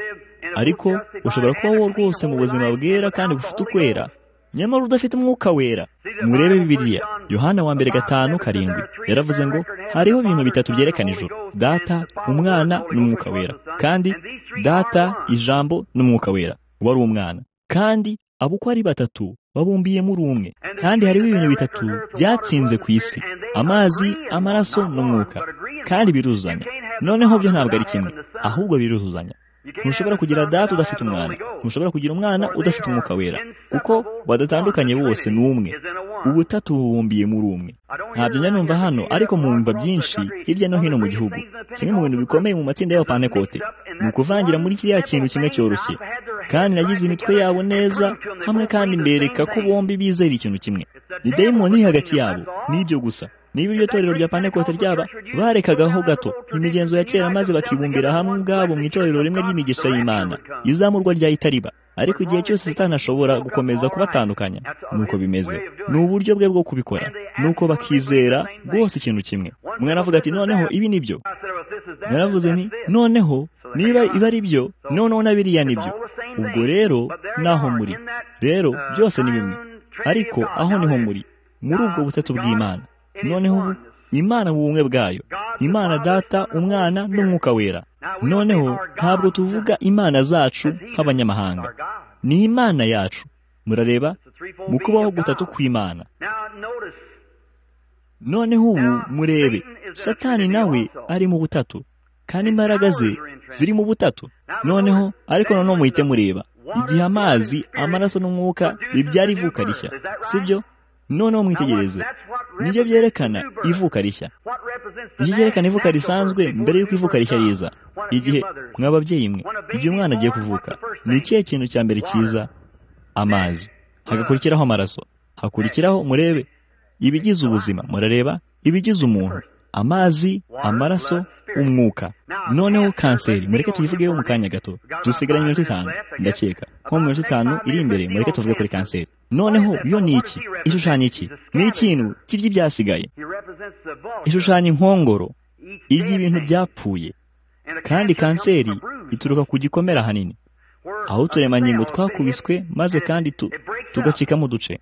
ariko ushobora kuba wowe rwose mu buzima bwera kandi bufite ukwera nyamara udafite umwuka wera murebe bibiliya yohana wa mbere gatanu karindwi yaravuze ngo hariho ibintu bitatu byerekana ijuru data umwana n'umwuka wera kandi data ijambo n'umwuka wera wari umwana kandi abo uko ari batatu babumbiye muri umwe kandi hariho ibintu bitatu byatsinze ku isi amazi amaraso n'umwuka kandi biruzuzanya noneho byo ntabwo ari kimwe ahubwo biruzuzanya ntushobora kugira data udafite umwana ntushobora kugira umwana udafite umwuka wera kuko badatandukanye bose ni umwe ubutatu bubumbiye muri umwe ntabyo njya numva hano ariko mwumva byinshi hirya no hino mu gihugu kimwe mu bintu bikomeye mu matsinda y'abapantekote ni ukuvangira muri kiriya kintu kimwe cyoroshye kandi nagize imitwe yabo neza hamwe kandi mbereka ko bombi bizera ikintu kimwe ni dayimoni iri hagati yabo n'ibyo gusa niba iryo torero rya pantekote ryaba barekagaho gato imigenzo ya kera maze bakibumbira hamwe ubwabo mu itorero rimwe ry'imigisha y'imana izamurwa ryahita riba ariko igihe cyose atanashobora gukomeza kubatandukanya nuko bimeze ni uburyo bwe bwo kubikora nuko bakizera rwose ikintu kimwe mwaravuga ati noneho ibi ni byo naravuze nti noneho niba ibi ari byo noneho na biriya ni byo ubwo rero naho muri rero byose ni bimwe ariko aho niho muri muri ubwo butatu bw'imana noneho ubu imana mu bumwe bwayo imana data umwana n'umwuka wera noneho ntabwo tuvuga imana zacu nk'abanyamahanga ni imana yacu murareba mu kubaho gutatu kw'imana noneho ubu murebe satani nawe ari mu butatu kandi imbaraga ze ziri mu butatu noneho ariko noneho muhite mureba igihe amazi amaraso n'umwuka bibyara ivuka rishya sibyo noneho mwitegereze nibyo byerekana ivuka rishya nibyo byerekana ivuka risanzwe mbere y'uko ivuka rishya riza igihe mwa babyeyi mwe igihe umwana agiye kuvuka ni ikihe kintu cya mbere cyiza amazi hagakurikiraho amaraso hakurikiraho murebe ibigize ubuzima murareba ibigize umuntu amazi amaraso umwuka noneho kanseri mureke tuyivugeho mu kanya gato dusigaranye iminota itanu ndakeka nko mu minota itanu iri imbere mureke tuvuge kuri kanseri noneho yo ni iki ishushanya iki ni ikintu kirya ibyasigaye ishushanya inkongoro irya ibintu byapfuye kandi kanseri ituruka ku gikomera ahanini aho uturemangingo twakubiswe maze kandi tugacikamo uduce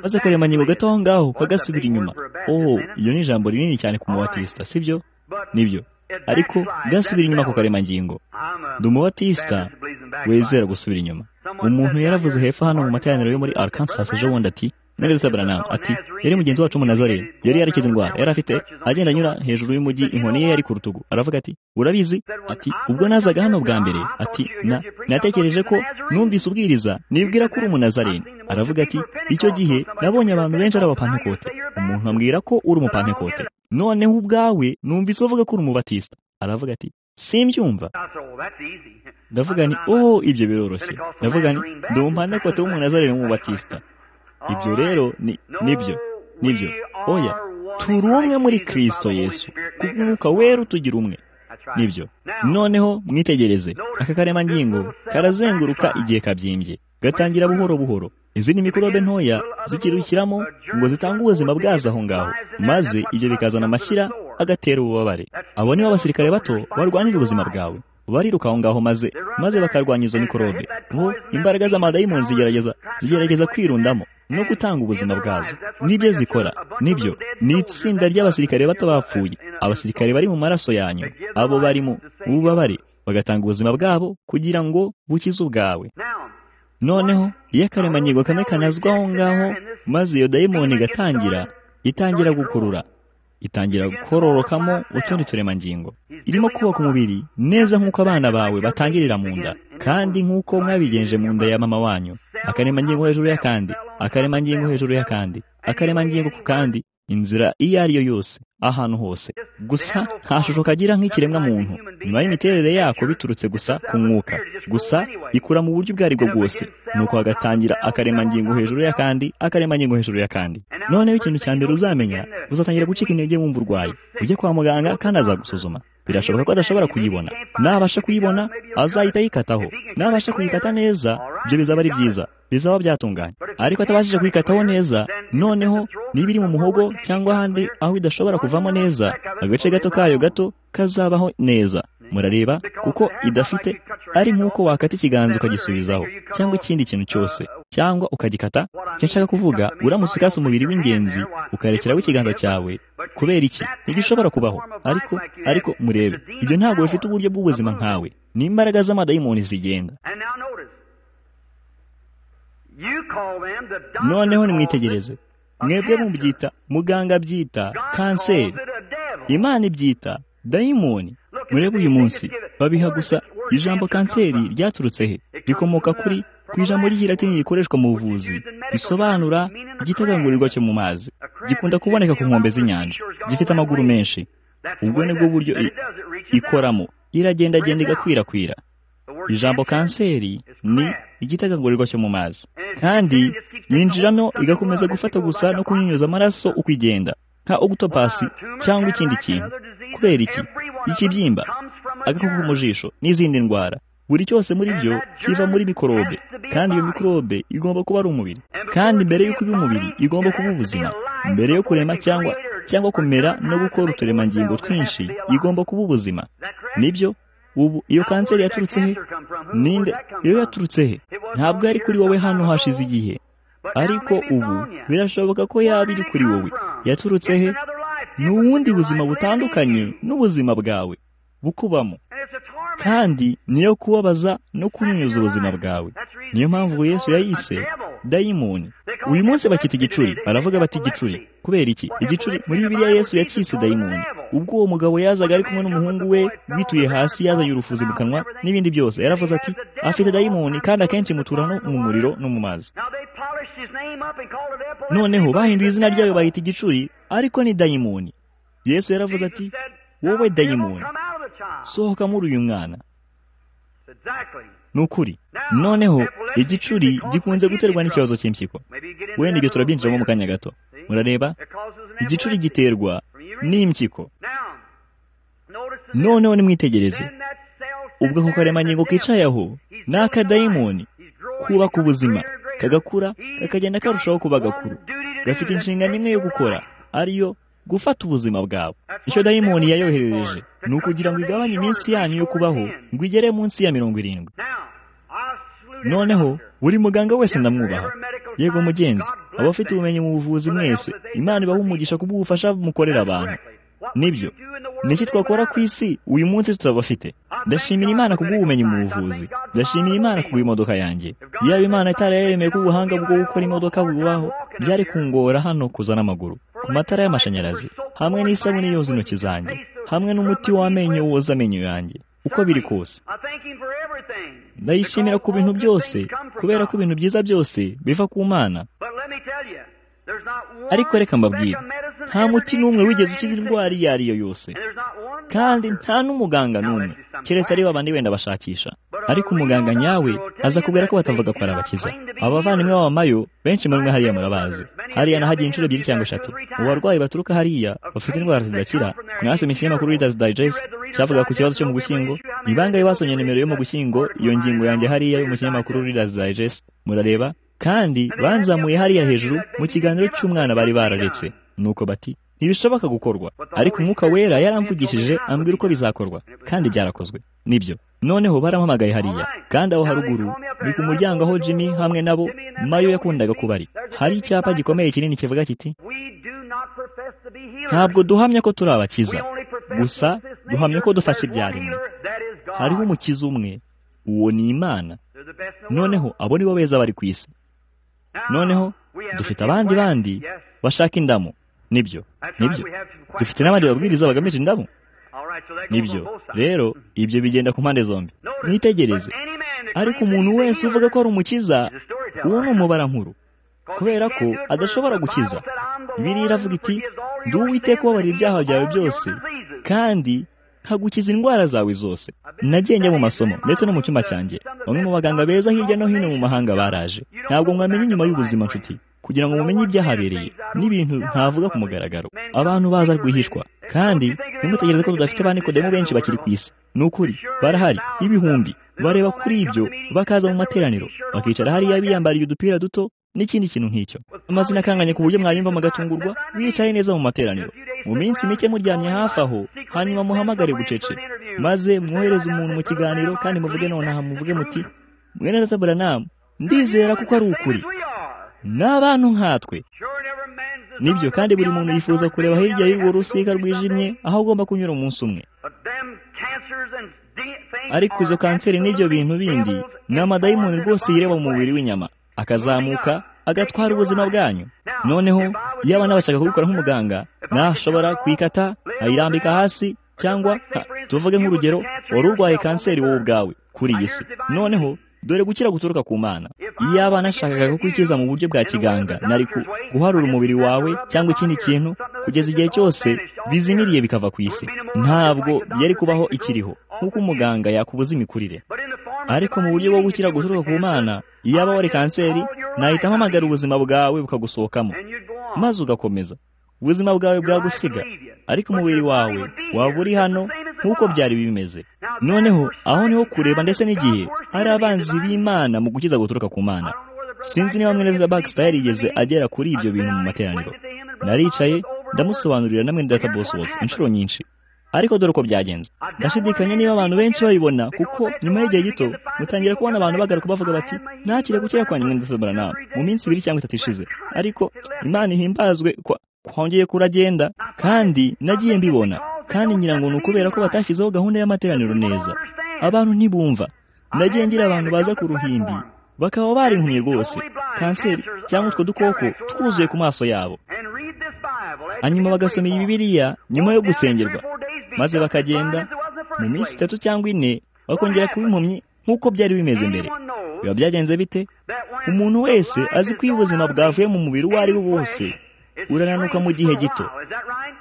maze akaremangingo gato aho ngaho kagasubira inyuma oho iyo ni ijambo rinini cyane ku mubatisita sibyo nibyo ariko gasubira inyuma ku karemangingo ndi umubatisita wizera gusubira inyuma umuntu yaravuze hepfo hano mu materaniro yo muri arkansas ejo bundi ati neretse branamu ati yari mugenzi wacu w'umunazarene yari yarakize indwara yari afite agenda anyura hejuru y'umujyi inkoni ye yari ku rutugu aravuga ati urabizi ati ubwo nazaga hano bwa mbere ati na natekereje ko numvise ubwiriza nibwira ko uri umunazarene aravuga ati icyo gihe nabonye abantu benshi ari abapantekote umuntu ambwira ko uri umupantekote noneho ubwawe numvise uvuga ko uri umubatisita aravuga ati simbyumva ndavuga ni oh ibyo biroroshye ndavuga ni ndi umupantekote w'umunazarene w'umubatisita ibyo rero ni nibyo nibyo oya turi umwe muri kirisito yesu kubw'umwuka wera utugira umwe nibyo noneho mwitegereze aka karemangingo karazenguruka igihe kabyimbye gatangira buhoro buhoro izi ni mikorobe ntoya zikirukiramo ngo zitange ubuzima bwazo aho ngaho maze ibyo bikazana amashyira agatera ububabare abo nibo abasirikare bato barwanira ubuzima bwawe bariruka aho ngaho maze maze bakarwanya izo mikorobe bo imbaraga z'amadayimoni zigerageza zigerageza kwirundamo no gutanga ubuzima bwazo nibyo zikora nibyo ni itsinda ry'abasirikare bato bapfuye abasirikare bari mu maraso yanyu abo bari mu bubabare bagatanga ubuzima bwabo kugira ngo bukize ubwawe noneho iyo akaremangingo kamwe kanazwa aho ngaho maze iyo dayimoni igatangira itangira gukurura itangira kororokamo utundi turemangingo irimo kubaka umubiri neza nk'uko abana bawe batangirira mu nda kandi nk'uko mwabigenje mu nda ya mama wanyu akaremangingo hejuru y'akandi akaremangingo hejuru y'akandi akaremangingo ku kandi inzira iyo ari yo yose ahantu hose gusa nta shusho kagira nk'ikiremwa muntu nyuma y'imiterere yako biturutse gusa ku mwuka gusa ikura mu buryo ubwo aribwo bwose nuko hagatangira akaremangingo hejuru y'akandi akaremangingo hejuru y'akandi noneho ikintu cya mbere uzamenya uzatangira gucika intege wumva urwaye ujye kwa muganga kandi azagusuzuma birashoboka ko adashobora kuyibona nabasha kuyibona azahita ayikataho nabasha kuyikata neza ibyo bizaba ari byiza bizaba byatunganye ariko atabashije kuyikataho neza noneho niba iri mu muhogo cyangwa ahandi aho idashobora kuvamo neza agace gato kayo gato kazabaho neza murareba kuko idafite ari nk'uko wakata ikiganza ukagisubizaho cyangwa ikindi kintu cyose cyangwa ukagikata icyo nshaka kuvuga uramutse ukase umubiri w'ingenzi ukarekeraho ikiganza cyawe kubera iki ntigishobora kubaho ariko ariko murebe ibyo ntabwo bifite uburyo bw'ubuzima nkawe n'imbaraga z'amadayimoni zigenda noneho nimwitegereze mwebwe mubyita muganga abyita kanseri imana ibyita dayimoni murebe uyu munsi babiha gusa ijambo kanseri ryaturutse he rikomoka kuri ku ijambo ry'ikilatini rikoreshwa mu buvuzi risobanura igitagangurirwa cyo mu mazi gikunda kuboneka ku nkombe z'inyanja gifite amaguru menshi ubwo ni bwo buryo ikoramo iragendagenda igakwirakwira ijambo kanseri ni igitagangurirwa cyo mu mazi kandi yinjiramo igakomeza gufata gusa no kunyunyuza amaraso uko igenda nka ogutopasi cyangwa ikindi kintu kubera iki ikibyimba agakoko mu jisho n'izindi ndwara buri cyose muri byo kiva muri mikorobe kandi iyo mikorobe igomba kuba ari umubiri kandi mbere y'uko iba umubiri igomba kuba ubuzima mbere yo kurema cyangwa cyangwa kumera no gukora uturemangingo twinshi igomba kuba ubuzima nibyo ubu iyo kanseri yaturutse he ninde iyo yaturutse he ntabwo yari kuri wowe hano hashize igihe ariko ubu birashoboka ko yaba iri kuri wowe yaturutse he ni ubundi buzima butandukanye n'ubuzima bwawe bukubamo kandi niyo kubabaza no kunyunyuza ubuzima bwawe niyo mpamvu Yesu yayise dayimoni uyu munsi bakita igicuri baravuga bati igicuri kubera iki igicuri muri biriya Yesu yakise dayimoni ubwo uwo mugabo yazaga ari kumwe n'umuhungu we wituye hasi yazanye urufuzi mu kanwa n'ibindi byose yaravuze ati afite dayimoni kandi akenshi mutura no mu muriro no mu mazi noneho bahinduye izina ryayo bahita igicuri ariko ni dayimoni Yesu yaravuze ati wowe dayimoni sohoka muri uyu mwana ni ukuri noneho igicuri gikunze guterwa n'ikibazo cy'impyiko wenda ibyo turabyinjiramo mu kanya gato murareba igicuri giterwa n'impyiko noneho nimwitegereze ubwo ako karemangingo kicaye aho ni akadayimoni kubaka ubuzima kagakura kakagenda karushaho kuba gakuru gafite inshingano imwe yo gukora ariyo gufata ubuzima bwawe icyo dayimoni yayoherereje ni ukugira ngo igabanye iminsi yanyu yo kubaho ngo igere munsi ya mirongo irindwi noneho buri muganga wese ndamwubaha yego mugenzi aba afite ubumenyi mu buvuzi mwese imana ibaha umugisha kubw'ubufasha mukorera abantu nibyo niki twakora ku isi uyu munsi tutabafite ndashimira imana kubw'ubumenyi mu buvuzi ndashimira imana kubw'imodoka yanjye yaba imana itarayaremeye ko ubuhanga bwo gukora imodoka bubaho byari kungora hano kuzana amaguru ku matara y'amashanyarazi hamwe n'isabune yoza intoki zanjye hamwe n'umuti w'amenyo woza amenyo yanjye uko biri kose ndayishimira ku bintu byose kubera ko ibintu byiza byose biva ku mana ariko reka mbabwire nta muti n'umwe wigeze ukiza indwara iyo ari yo yose kandi nta n'umuganga n'umwe keretse ari babandi wenda bashakisha ariko umuganga nyawe aza kubwira ko batavuga ko arabakiza abavandimwe b'abamayo benshi muri mwe hariya murabazi hariya nahagiye inshuro ebyiri cyangwa eshatu mu barwayi baturuka hariya bafite indwara zidakira mwasomye ikinyamakuru readers digest cyavuga ku kibazo cyo mu gushyingo ni bangahe basomye nimero yo mu gushyingo iyo ngingo yanjye hariya yo mu kinyamakuru readers digest murareba kandi banzamuye hariya hejuru mu kiganiro cy'umwana bari bararetse nuko bati ntibishoboka gukorwa ariko umwuka wera yaramvugishije ambwira uko bizakorwa kandi byarakozwe nibyo noneho barampamagaye hariya kandi aho haruguru ni ku muryango aho jimmy hamwe nabo mayo yakundaga kuba ari hari icyapa gikomeye kinini kivuga kiti ntabwo duhamya ko turi abakiza gusa duhamya ko dufashe ibyaremwe hariho umukiza umwe uwo ni imana noneho abo ni bo beza bari ku isi noneho dufite abandi bandi bashaka indamu nibyo nibyo dufite n'abandi babwiriza bagamije indamu nibyo rero ibyo bigenda ku mpande zombi mwitegereze ariko umuntu wese uvuga ko ari umukiza uwo ni umubara nkuru kubera ko adashobora gukiza biriya iravuga iti ndi uwiteka ubabarira ibyaha byawe byose kandi nkagukiza indwara zawe zose nagiye njya mu masomo ndetse no mu cyumba cyanjye bamwe mu baganga beza hirya no hino mu mahanga baraje ntabwo mwamenye inyuma y'ubuzima nshuti kugira ngo mumenye ibyahabereye n'ibintu ntavuga ku mugaragaro abantu baza rwihishwa kandi ntimutegereze ko tudafite ba nikodemu benshi bakiri ku isi ni ukuri barahari ibihumbi bareba kuri ibyo bakaza mu materaniro bakicara hariya biyambariye udupira duto n'ikindi kintu nk'icyo amazina akanganye ku buryo mwayumva mugatungurwa wicaye neza mu materaniro mu minsi mike muryamye hafi aho hanyuma muhamagare bucece maze mwohereze umuntu mu kiganiro kandi muvuge nonaha muvuge muti mwene data buranamu ndizera kuko ari ukuri ni abantu nkatwe nibyo kandi buri muntu yifuza kureba hirya y'urwo rusika rwijimye aho agomba kunyura umunsi umwe ariko izo kanseri n'ibyo bintu bindi ni amadayimoni rwose yireba mu mubiri w'inyama akazamuka agatwara ubuzima bwanyu noneho yaba n'abashaka kubikora nk'umuganga nashobora kuyikata ayirambika hasi cyangwa tuvuge nk'urugero wari urwaye kanseri wowe ubwawe kuri iyi si noneho dore gukira guturuka ku mana iyo abana ashakaga kukwikiza mu buryo bwa kiganga nari guharura umubiri wawe cyangwa ikindi kintu kugeza igihe cyose bizimiriye bikava ku isi ntabwo byari kubaho ikiriho nk'uko umuganga yakubuza imikurire ariko mu buryo bwo gukira guturuka ku mana iyo aba wari kanseri nahita mpamagara ubuzima bwawe bukagusohokamo maze ugakomeza ubuzima bwawe bwagusiga ariko umubiri wawe waba uri hano nk'uko byari bimeze noneho aho niho kureba ndetse n'igihe ari abanzi b'imana mu gukiza guturuka ku mana sinzi niba mwene bakisitari yigeze agera kuri ibyo bintu mu materaniro naricaye ndamusobanurira na mwene data bosiwotsi inshuro nyinshi ariko dore uko byagenze ndashidikanya niba abantu benshi babibona kuko nyuma y'igihe gito mutangira kubona abantu bagaruka bavuga bati ntakire gukira kwa nyuma ndetse nawe mu minsi ibiri cyangwa itatu ishize ariko imana ihimbazwe hongeye kuragenda kandi nagiye mbibona kandi ngira ngo ni ukubera ko batashyizeho gahunda y'amateraniro neza abantu ntibumva nagiye ngira abantu baza ku ruhimbi bakaba bari impumyi rwose kanseri cyangwa utwo dukoko twuzuye ku maso yabo hanyuma bagasoma iyi bibiriya nyuma yo gusengerwa maze bakagenda mu minsi itatu cyangwa ine bakongera kuba impumyi nk'uko byari bimeze mbere biba byagenze bite umuntu wese azi ko iyo ubuzima bwavuye mu mubiri uwo ari wo wose urananuka mu gihe gito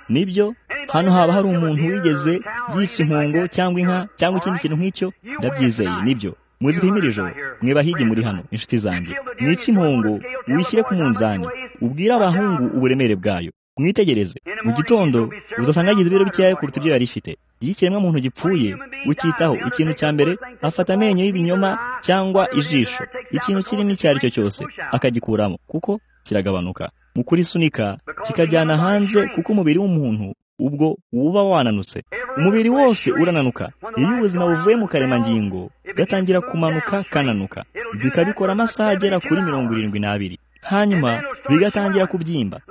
nibyo hano haba hari umuntu wigeze yica impongo cyangwa inka cyangwa ikindi kintu nk'icyo ndabyizeye nibyo muzipimire ijoro mwe bahigi muri hano inshuti zanjye mwice impongo wishyire ku munzani ubwire abahungu uburemere bwayo mwitegereze mu gitondo uzasanga yagize ibiro bikeya kuruta ibyo yari ifite iyo ikiremwamuntu gipfuye ukitaho ikintu cya mbere afata amenyo y'ibinyoma cyangwa ijisho ikintu kirimo icyo ari cyo cyose akagikuramo kuko kiragabanuka mu kurisunika kikajyana hanze kuko umubiri w'umuntu ubwo uba wananutse umubiri wose urananuka iyo ubuzima buvuye mu karemangingo gatangira kumanuka kananuka bikabikora amasaha agera kuri mirongo irindwi n'abiri hanyuma bigatangira kubyimba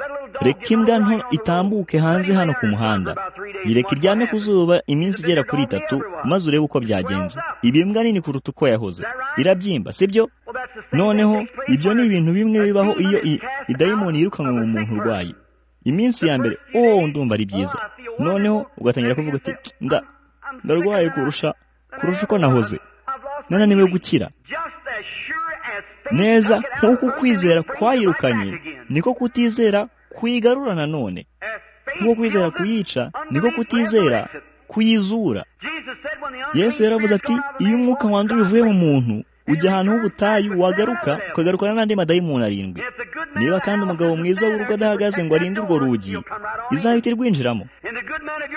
reka imbwa nto itambuke hanze hano ku muhanda ireka iryame ku zuba iminsi igera kuri itatu maze urebe uko byagenze iyi mbwa nini kuruta uko yahoze irabyimba sibyo noneho ibyo ni ibintu bimwe bibaho iyo idayimoni yirukanwe mu muntu urwaye iminsi ya mbere oh ndumva ari byiza noneho ugatangira kuvuga uti nda ndarwaye kurusha kurusha uko nahoze nananiwe gukira neza nk'uko ukwizera kwayirukanye niko kutizera kuyigarura nanone nk'uko kwizera kuyica niko kutizera kuyizura yesu yaravuze ati iyo umwuka wanduye uvuye mu muntu ujya ahantu h'ubutayu wagaruka ukagarukana n'andi madayimoni arindwi niba kandi umugabo mwiza w'urugo adahagaze ngo arinde urwo rugi izahita irwinjiramo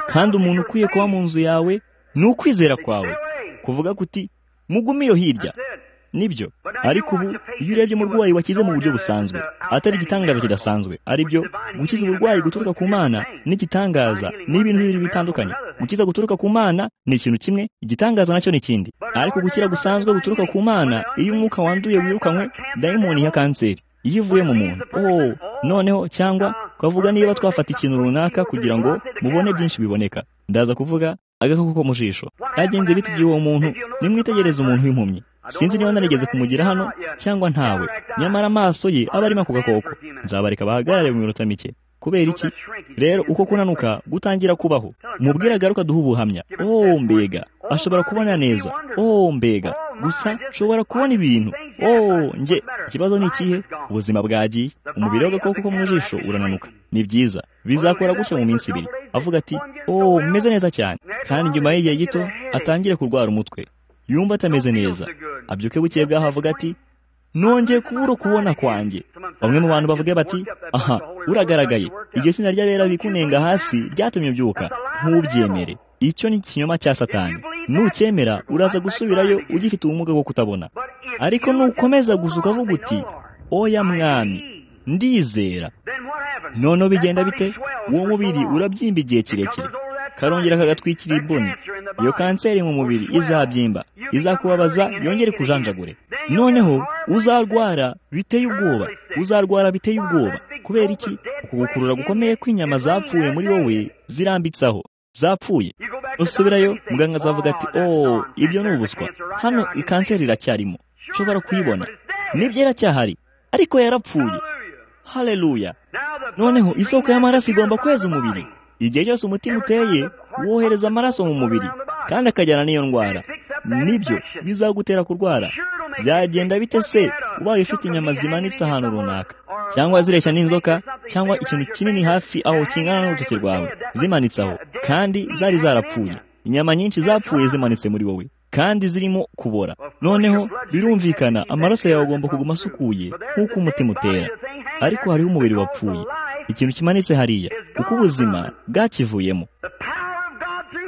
kandi umuntu ukwiye kuba mu nzu yawe ni ukwizera kwawe kuvuga kuti mugume iyo hirya nibyo ariko ubu iyo urebye umurwayi wakize mu buryo busanzwe atari igitangaza kidasanzwe aribyo gukiza uburwayi guturuka ku mana n'igitangaza ni ibintu bibiri bitandukanye gukiza guturuka ku mana ni ikintu kimwe igitangaza nacyo ni ikindi ariko gukira gusanzwe guturuka ku mana iyo umwuka wanduye wirukanwe dayimoni ya kanseri iyo ivuye mu muntu oh noneho cyangwa twavuga niba twafata ikintu runaka kugira ngo mubone byinshi biboneka ndaza kuvuga agakoko ko mu jisho yagenze biti igihe uwo muntu nimwitegereze umuntu w'impumyi sinzi niba narigeze kumugira hano cyangwa ntawe nyamara amaso ye aba arimo ako gakoko nzabareka bahagarare mu minota mike kubera iki rero uko kunanuka gutangira kubaho mubwire agaruka duha ubuhamya oh mbega ashobora kubona neza oh mbega gusa nshobora kubona ibintu oh nge ikibazo ni ikihe ubuzima bwagiye umubiri w'agakoko ko mu jisho urananuka ni byiza bizakora gutya mu minsi ibiri avuga ati oh meze neza cyane kandi nyuma y'igihe gito atangire kurwara umutwe yumva atameze neza abyuke bukeye bwaho avuga ati nongeye kubura kubona kwanjye bamwe mu bantu bavuga bati aha uragaragaye iryo sina ry'abera bikunenga hasi ryatumye ubyuka ntubyemere icyo ni ikinyoma cya satani nucyemera uraza gusubirayo ugifite ubumuga bwo kutabona ariko nukomeza gusa ukavuga uti oya mwami ndizera noneho bigenda bite uwo mubiri urabyimba igihe kirekire karongera kagatwikira imboni iyo kanseri mu mubiri izabyimba izakubabaza yongere kujanjagure noneho uzarwara biteye ubwoba uzarwara biteye ubwoba kubera iki ukugukurura gukomeye kw'inyama zapfuye muri wowe zirambitse aho zapfuye usubirayo muganga azavuga ati oh ibyo ni ubuswa hano ikanseri iracyarimo nshobora kuyibona nibyo iracyahari ariko yarapfuye hareruya noneho isoko y'amaraso igomba kweza umubiri igihe cyose umutima uteye wohereza amaraso mu mubiri kandi akajyana n'iyo ndwara nibyo bizagutera kurwara byagenda bite se ubaye ufite inyama zimanitse ahantu runaka cyangwa zireshya n'inzoka cyangwa ikintu kinini hafi aho kingana n'urutoki rwawe zimanitse aho kandi zari zarapfuye inyama nyinshi zapfuye zimanitse muri wowe kandi zirimo kubora noneho birumvikana amaraso yawe agomba kuguma asukuye nk'uko umutima utera ariko hariho umubiri wapfuye ikintu kimanitse hariya kuko ubuzima bwakivuyemo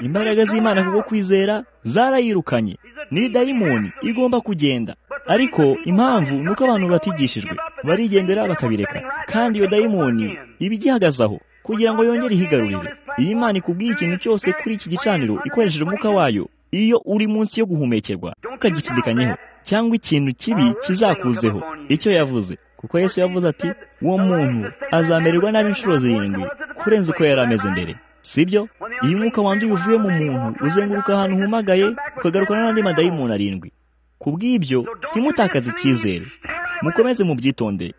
imbaraga z'imana kubwo kwizera zarayirukanye ni dayimoni igomba kugenda ariko impamvu ni uko abantu batigishijwe barigendera bakabireka kandi iyo dayimoni iba igihagazaho kugira ngo yongere ihigarurire iyi mana ikubwiye ikintu cyose kuri iki gicaniro ikoresheje umwuka wayo iyo uri munsi yo guhumekerwa ukagishidikanyeho cyangwa ikintu kibi kizakuzeho icyo yavuze kuko yesu yavuze ati uwo muntu azamererwa nabi inshuro zirindwi kurenza uko yari ameze mbere sibyo iyo umwuka wanduye uvuye mu muntu uzenguruka ahantu humagaye ukagarukana n'andi madayimoni arindwi ku bw'ibyo ntimutakaze icyizere mukomeze mubyitondere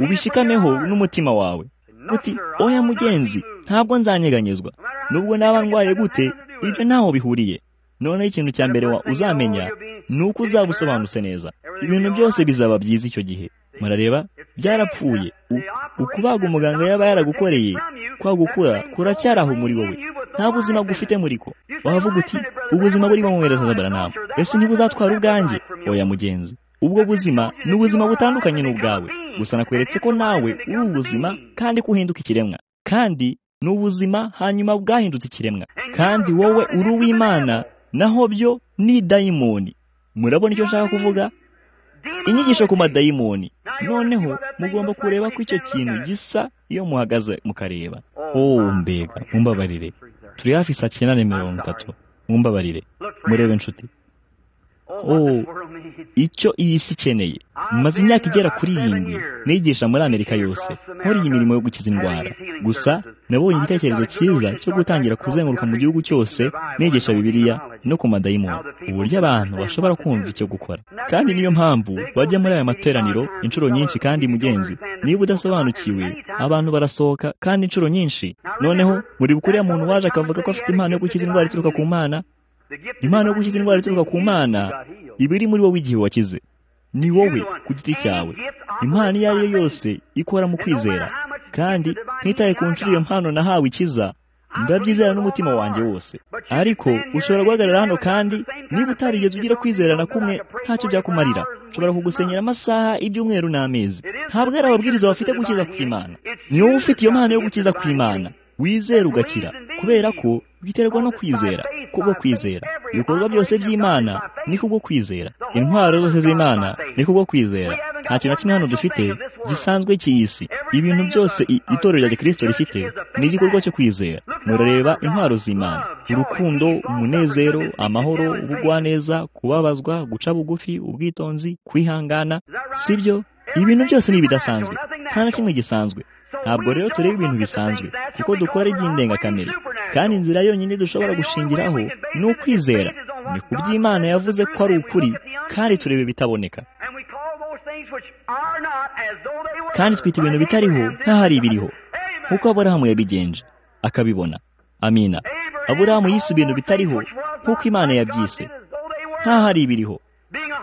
ubishikameho n'umutima wawe uti oya mugenzi ntabwo nzanyeganyezwa nubwo naba ndwaye gute ibyo ntaho bihuriye noneho ikintu cya mbere uzamenya ni uko uzaba usobanutse neza ibintu byose bizaba byiza icyo gihe murareba byarapfuye ukubaga umuganga yaba yaragukoreye kwagukura kuracyari aho muri wowe nta buzima bwufite muri ko wavuga uti ubuzima burimo mwereza baranama ese ntibuzatwara ubwanjye oya mugenzi ubwo buzima ni ubuzima butandukanye n'ubwawe gusa nakweretse ko nawe uri ubuzima kandi ko uhinduka ikiremwa kandi ni ubuzima hanyuma bwahindutse ikiremwa kandi wowe uri uw'imana naho byo ni dayimoni murabona icyo nshaka kuvuga inyigisho ku madayimoni noneho mugomba kureba ko icyo kintu gisa iyo muhagaze mukareba wowe mbega mumbabarire turi hafi saa cyenda na mirongo itatu mumbabarire murebe inshuti oh icyo iyi si ikeneye maze imyaka igera kuri irindwi nigisha muri amerika yose nkora iyi mirimo yo gukiza indwara gusa nabonye igitekerezo cyiza cyo gutangira kuzenguruka mu gihugu cyose nigisha bibiliya no ku madayimoni uburyo abantu bashobora kumva icyo gukora kandi niyo mpamvu bajya muri aya materaniro inshuro nyinshi kandi mugenzi niba udasobanukiwe abantu barasohoka kandi inshuro nyinshi noneho buri kuriya muntu waje akavuga ko afite impano yo gukiza indwara ituruka ku mana impano yo gukiza indwara ituruka ku mana iba iri muri wowe igihe wakize ni wowe ku giti cyawe impano iyo ari yo yose ikora mu kwizera kandi ntitaye ku nshuro iyo mpano nahawe ikiza ndabyizera n'umutima wanjye wose ariko ushobora guhagarara hano kandi niba utarigeze ugira kwizera na kumwe ntacyo byakumarira ushobora kugusenyera amasaha ibyumweru n'amezi ntabwo ari ababwiriza bafite gukiza ku imana ni wowe ufite iyo mpano yo gukiza ku imana wizera ugakira kubera ko biterwa no kwizera kubwo kwizera ibikorwa byose by'imana ni kubwo kwizera intwaro zose z'imana ni kubwo kwizera nta kintu na kimwe hano dufite gisanzwe cy'iyi si ibintu byose itorero rya kirisito rifite ni igikorwa cyo kwizera murareba intwaro z'imana urukundo umunezero amahoro ubugwaneza kubabazwa guca bugufi ubwitonzi kwihangana sibyo ibintu byose ni ibidasanzwe nta na kimwe gisanzwe ntabwo rero tureba ibintu bisanzwe kuko dukora iby'indengakamere kandi inzira yonyine dushobora gushingiraho ni ukwizera ni ku by'imana yavuze ko ari ukuri kandi tureba ibitaboneka kandi twita ibintu bitariho nk'aho ari ibiriho nk'uko aburahamu yabigenje akabibona amina aburahamu yise ibintu bitariho nk'uko imana yabyise nk'aho ari ibiriho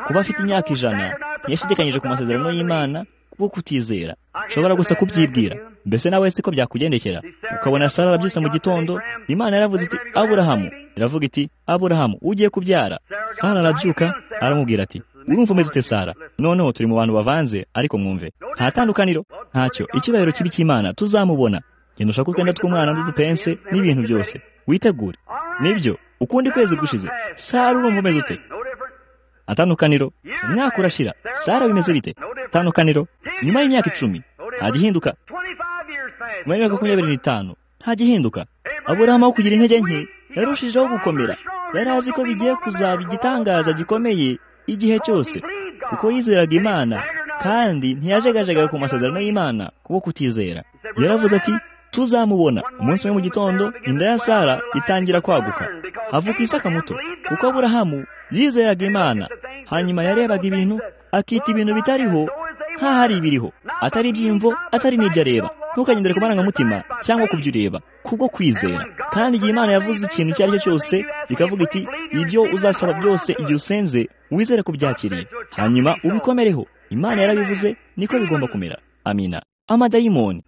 kuba afite imyaka ijana ntiyashidikanyije ku masezerano y'imana bwo kutizera ushobora gusa kubyibwira mbese nawe si ko byakugendekera ukabona sara arabyutse mu gitondo imana yaravuze iti aburahamu iravuga iti aburahamu ugiye kubyara sara arabyuka aramubwira ati urumva umeze ute sara noneho turi mu bantu bavanze ariko mwumve nta tandukaniro ntacyo icyubahiro kibi cy'imana tuzamubona genda ushake utwenda tw'umwana n'udupense n'ibintu byose witegure nibyo ukundi kwezi gushize sara urumva umeze ute atandukaniro umwaka urashira sara bimeze bite atandukaniro nyuma y'imyaka icumi nta gihinduka nyuma y'imyaka makumyabiri n'itanu nta gihinduka aburahamu aho kugira intege nke yarushijeho gukomera yari azi ko bigiye kuzaba igitangaza gikomeye igihe cyose kuko yizeraga imana kandi ntiyajegajega ku masezerano y'imana kubwo kutizera yaravuze ati tuzamubona umunsi umwe mu gitondo inda ya sara itangira kwaguka havuka isaka muto kuko aburahamu yizeraga imana hanyuma yarebaga ibintu akita ibintu bitariho nk'ahari ibiriho atari iby'imvo atari n'ibyo areba ntukagendere ku marangamutima cyangwa ku byo ureba kubwo kwizera kandi igihe imana yavuze ikintu icyo ari cyo cyose ikavuga iti ibyo uzasaba byose igihe usenze wizere kubyakiriye hanyuma ubikomereho imana yarabivuze niko bigomba kumera amina amadayimoni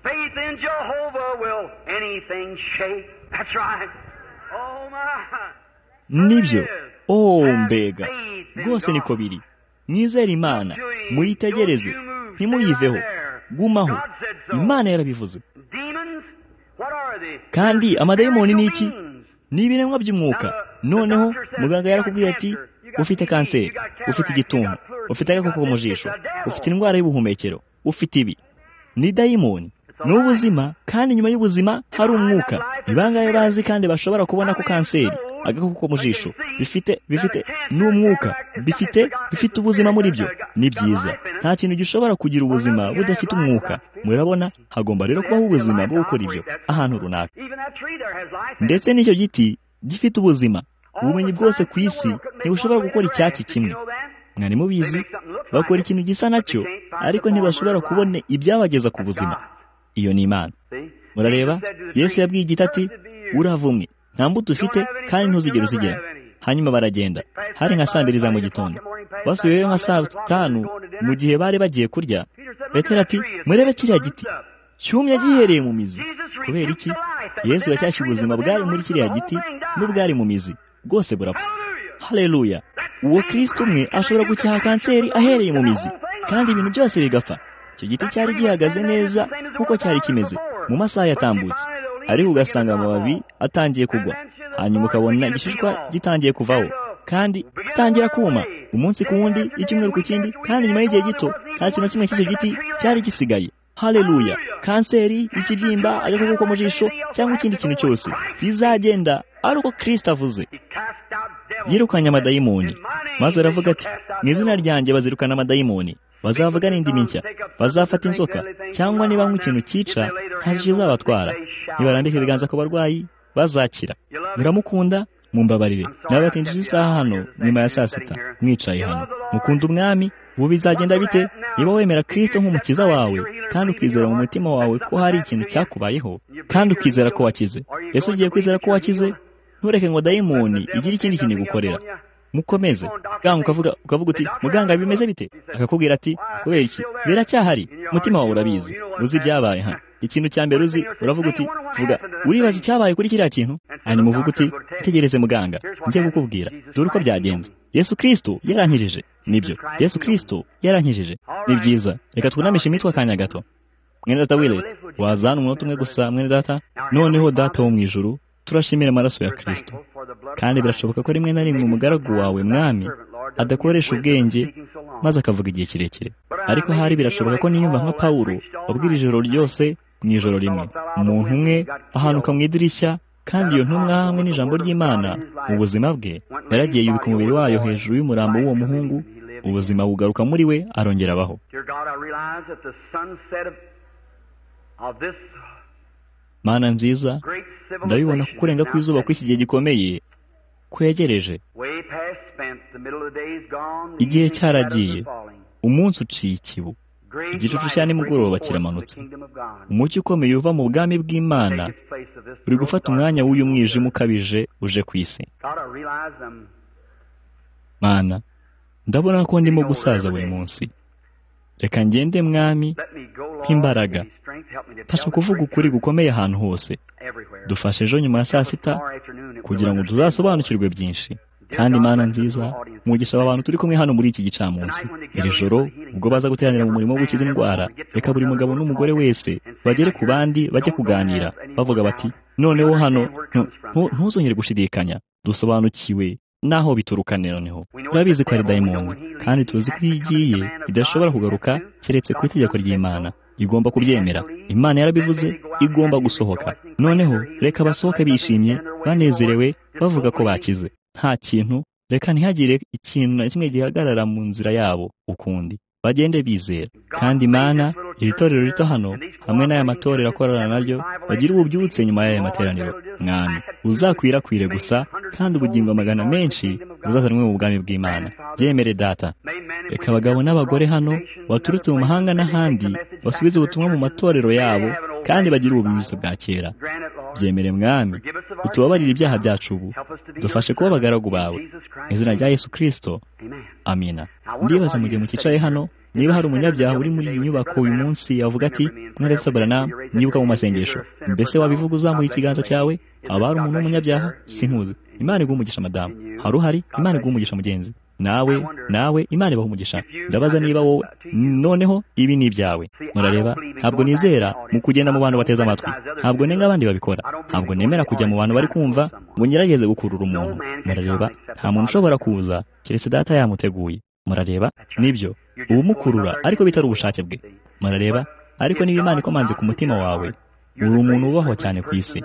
faith in Jehovah will anything shake. That's right. Oh my. Nibyo. Oh mbega. Rwose niko biri. Mwizere Imana. Muyitegereze. Ntimuyiveho. Gumaho. Imana yarabivuze. Kandi amadayimoni ni iki? Ni ibiremwa by'umwuka. Noneho muganga yarakubwiye ati ufite kanseri, ufite igituntu, ufite agakoko mu jisho, ufite indwara y'ubuhumekero, ufite ibi. Ni dayimoni. ni ubuzima kandi nyuma y'ubuzima hari umwuka ni bangahe bazi kandi bashobora kubona ko kanseri agakoko mu jisho bifite bifite n'umwuka bifite bifite ubuzima muri byo ni byiza nta kintu gishobora kugira ubuzima budafite umwuka murabona hagomba rero kubaho ubuzima bwo gukora ibyo ahantu runaka ndetse n'icyo giti gifite ubuzima ubumenyi bwose ku isi ntibushobora gukora icyatsi kimwe mwari mubizi bakora ikintu gisa nacyo ariko ntibashobora kubona ibyabageza ku buzima iyo ni imana murareba yesu yabwiye igiti ati uravumwe nta mbuto ufite kandi ntuzigere uzigera hanyuma baragenda hari nka saa mbiri za mu gitondo basubiyeyo nka saa tanu mu gihe bari bagiye kurya petero ati murebe kiriya giti cyumye gihereye mu mizi kubera iki yesu yacyashye ubuzima bwari muri kiriya giti n'ubwari mu mizi bwose burapfa hareruya uwo kirisiti umwe ashobora gucyaha kanseri ahereye mu mizi kandi ibintu byose bigapfa icyo giti cyari gihagaze neza kuko cyari kimeze mu masaha yatambutse ariko ugasanga amababi atangiye kugwa hanyuma ukabona igishishwa gitangiye kuvaho kandi gitangira kuma umunsi ku wundi icyumweru ku kindi kandi nyuma y'igihe gito nta kintu kimwe cy'icyo giti cyari gisigaye hareruya kanseri ikibyimba agakoko ko mu jisho cyangwa ikindi kintu cyose bizagenda ari uko kirisita avuze yirukanye amadayimoni maze aravuga ati mu izina ryanjye bazirukana amadayimoni bazavuga n'indimi nshya bazafata inzoka cyangwa niba nk'ikintu cyica ntacyo kizabatwara nibarambika ibiganza ku barwayi bazakira muramukunda mumbabarire nabatinjije isaha hano nyuma ya saa sita mwicaye hano mukunda umwami ubu bizagenda bite niba wemera kirisito nk'umukiza wawe kandi ukizera mu mutima wawe ko hari ikintu cyakubayeho kandi ukizera ko wakize ese ugiye kwizera ko wakize ntureke ngo dayimoni igire ikindi kintu igukorera mukomeze ganga ukavuga ukavuga uti muganga bimeze bite akakubwira ati kubera iki biracyahari umutima wawe urabizi uzi ibyabaye hano ikintu cya mbere uzi uravuga uti vuga uribaza icyabaye kuri kiriya kintu hanyuma uvuga uti tegereze muganga njye kukubwira dore uko byagenze yesu kirisito yarankijije nibyo yesu kirisito yarankijije ni byiza reka twunamishe imitwe akanya gato mwene data wirete wazana umunota umwe gusa mwene data noneho data wo mu ijuru turashimira amaraso ya kirisito kandi birashoboka ko rimwe na rimwe umugaragu wawe mwami adakoresha ubwenge maze akavuga igihe kirekire ariko hari birashoboka ko niyumva nka pawuro wabwira ijoro ryose mu ijoro rimwe umuntu umwe ahanuka mu idirishya kandi iyo ntumwa hamwe n'ijambo ry'imana mu buzima bwe yaragiye yubika umubiri wayo hejuru y'umurambo w'uwo muhungu ubuzima bugaruka muri we arongera abaho mana nziza ndabibona ko kurenga kw'izuba kw'iki gihe gikomeye kwegereje igihe cyaragiye umunsi uciye ikibu igicucu cya nimugoroba kiramanutse umucyo ukomeye uva mu bwami bw'imana uri gufata umwanya w'uyu mwijima ukabije uje ku isi mana ndabona ko ndimo gusaza buri munsi reka ngende mwami nk'imbaraga fasha kuvuga ukuri gukomeye ahantu hose dufashe ejo nyuma ya saa sita kugira ngo tuzasobanukirwe byinshi kandi mana nziza umugisha w'abantu turi kumwe hano muri iki gicamunsi iri joro ubwo baza guteranira mu murimo wo gukiza indwara reka buri mugabo n'umugore wese bagere ku bandi bajye kuganira bavuga bati noneho hano ntu- ntu- ntuzongere gushidikanya dusobanukiwe naho bituruka noneho turabizi ko ari dayimoni kandi tuzi ko iyo igiye idashobora kugaruka keretse ku itegeko ry'imana igomba kubyemera imana yarabivuze igomba gusohoka noneho reka basohoke bishimye banezerewe bavuga ko bakize nta kintu reka ntihagire ikintu na kimwe gihagarara mu nzira yabo ukundi bagende bizera kandi imana iri torero rito hano hamwe n'aya matorero akorana naryo bagire ububyutse nyuma y'aya materaniro mwami uzakwirakwire gusa kandi ubugingo amagana menshi buzazanwe mu bwami bw'imana byemere data reka abagabo n'abagore hano baturutse mu mahanga n'ahandi basubize ubutumwa mu matorero yabo kandi bagire ububibuzo bwa kera byemere mwami utubabarire ibyaha byacu ubu dufashe kuba abagaragu bawe mu izina rya yesu kirisito amina ndibaza mu gihe mukicaye hano niba hari umunyabyaha uri muri iyi nyubako uyu munsi yavuga ati mwere sabarana nibuka mu masengesho mbese wabivuga uzamuye ikiganza cyawe haba hari umuntu w'umunyabyaha sinkuzi imana iguha umugisha madamu hari uhari imana iguha umugisha mugenzi nawe nawe imana ibaha umugisha ndabaza niba wowe noneho ibi ni ibyawe murareba ntabwo nizera mu kugenda mu bantu bateze amatwi ntabwo nenga abandi babikora ntabwo nemera kujya mu bantu bari kumva ngo ngerageze gukurura umuntu murareba nta muntu ushobora kuza keretse data yamuteguye murareba nibyo uwumukurura ariko bitari ubushake bwe murareba ariko niba imana ikomanze ku mutima wawe uri umuntu wubahwa cyane ku isi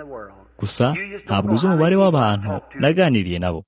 gusa ntabwo uzi umubare w'abantu naganiriye nabo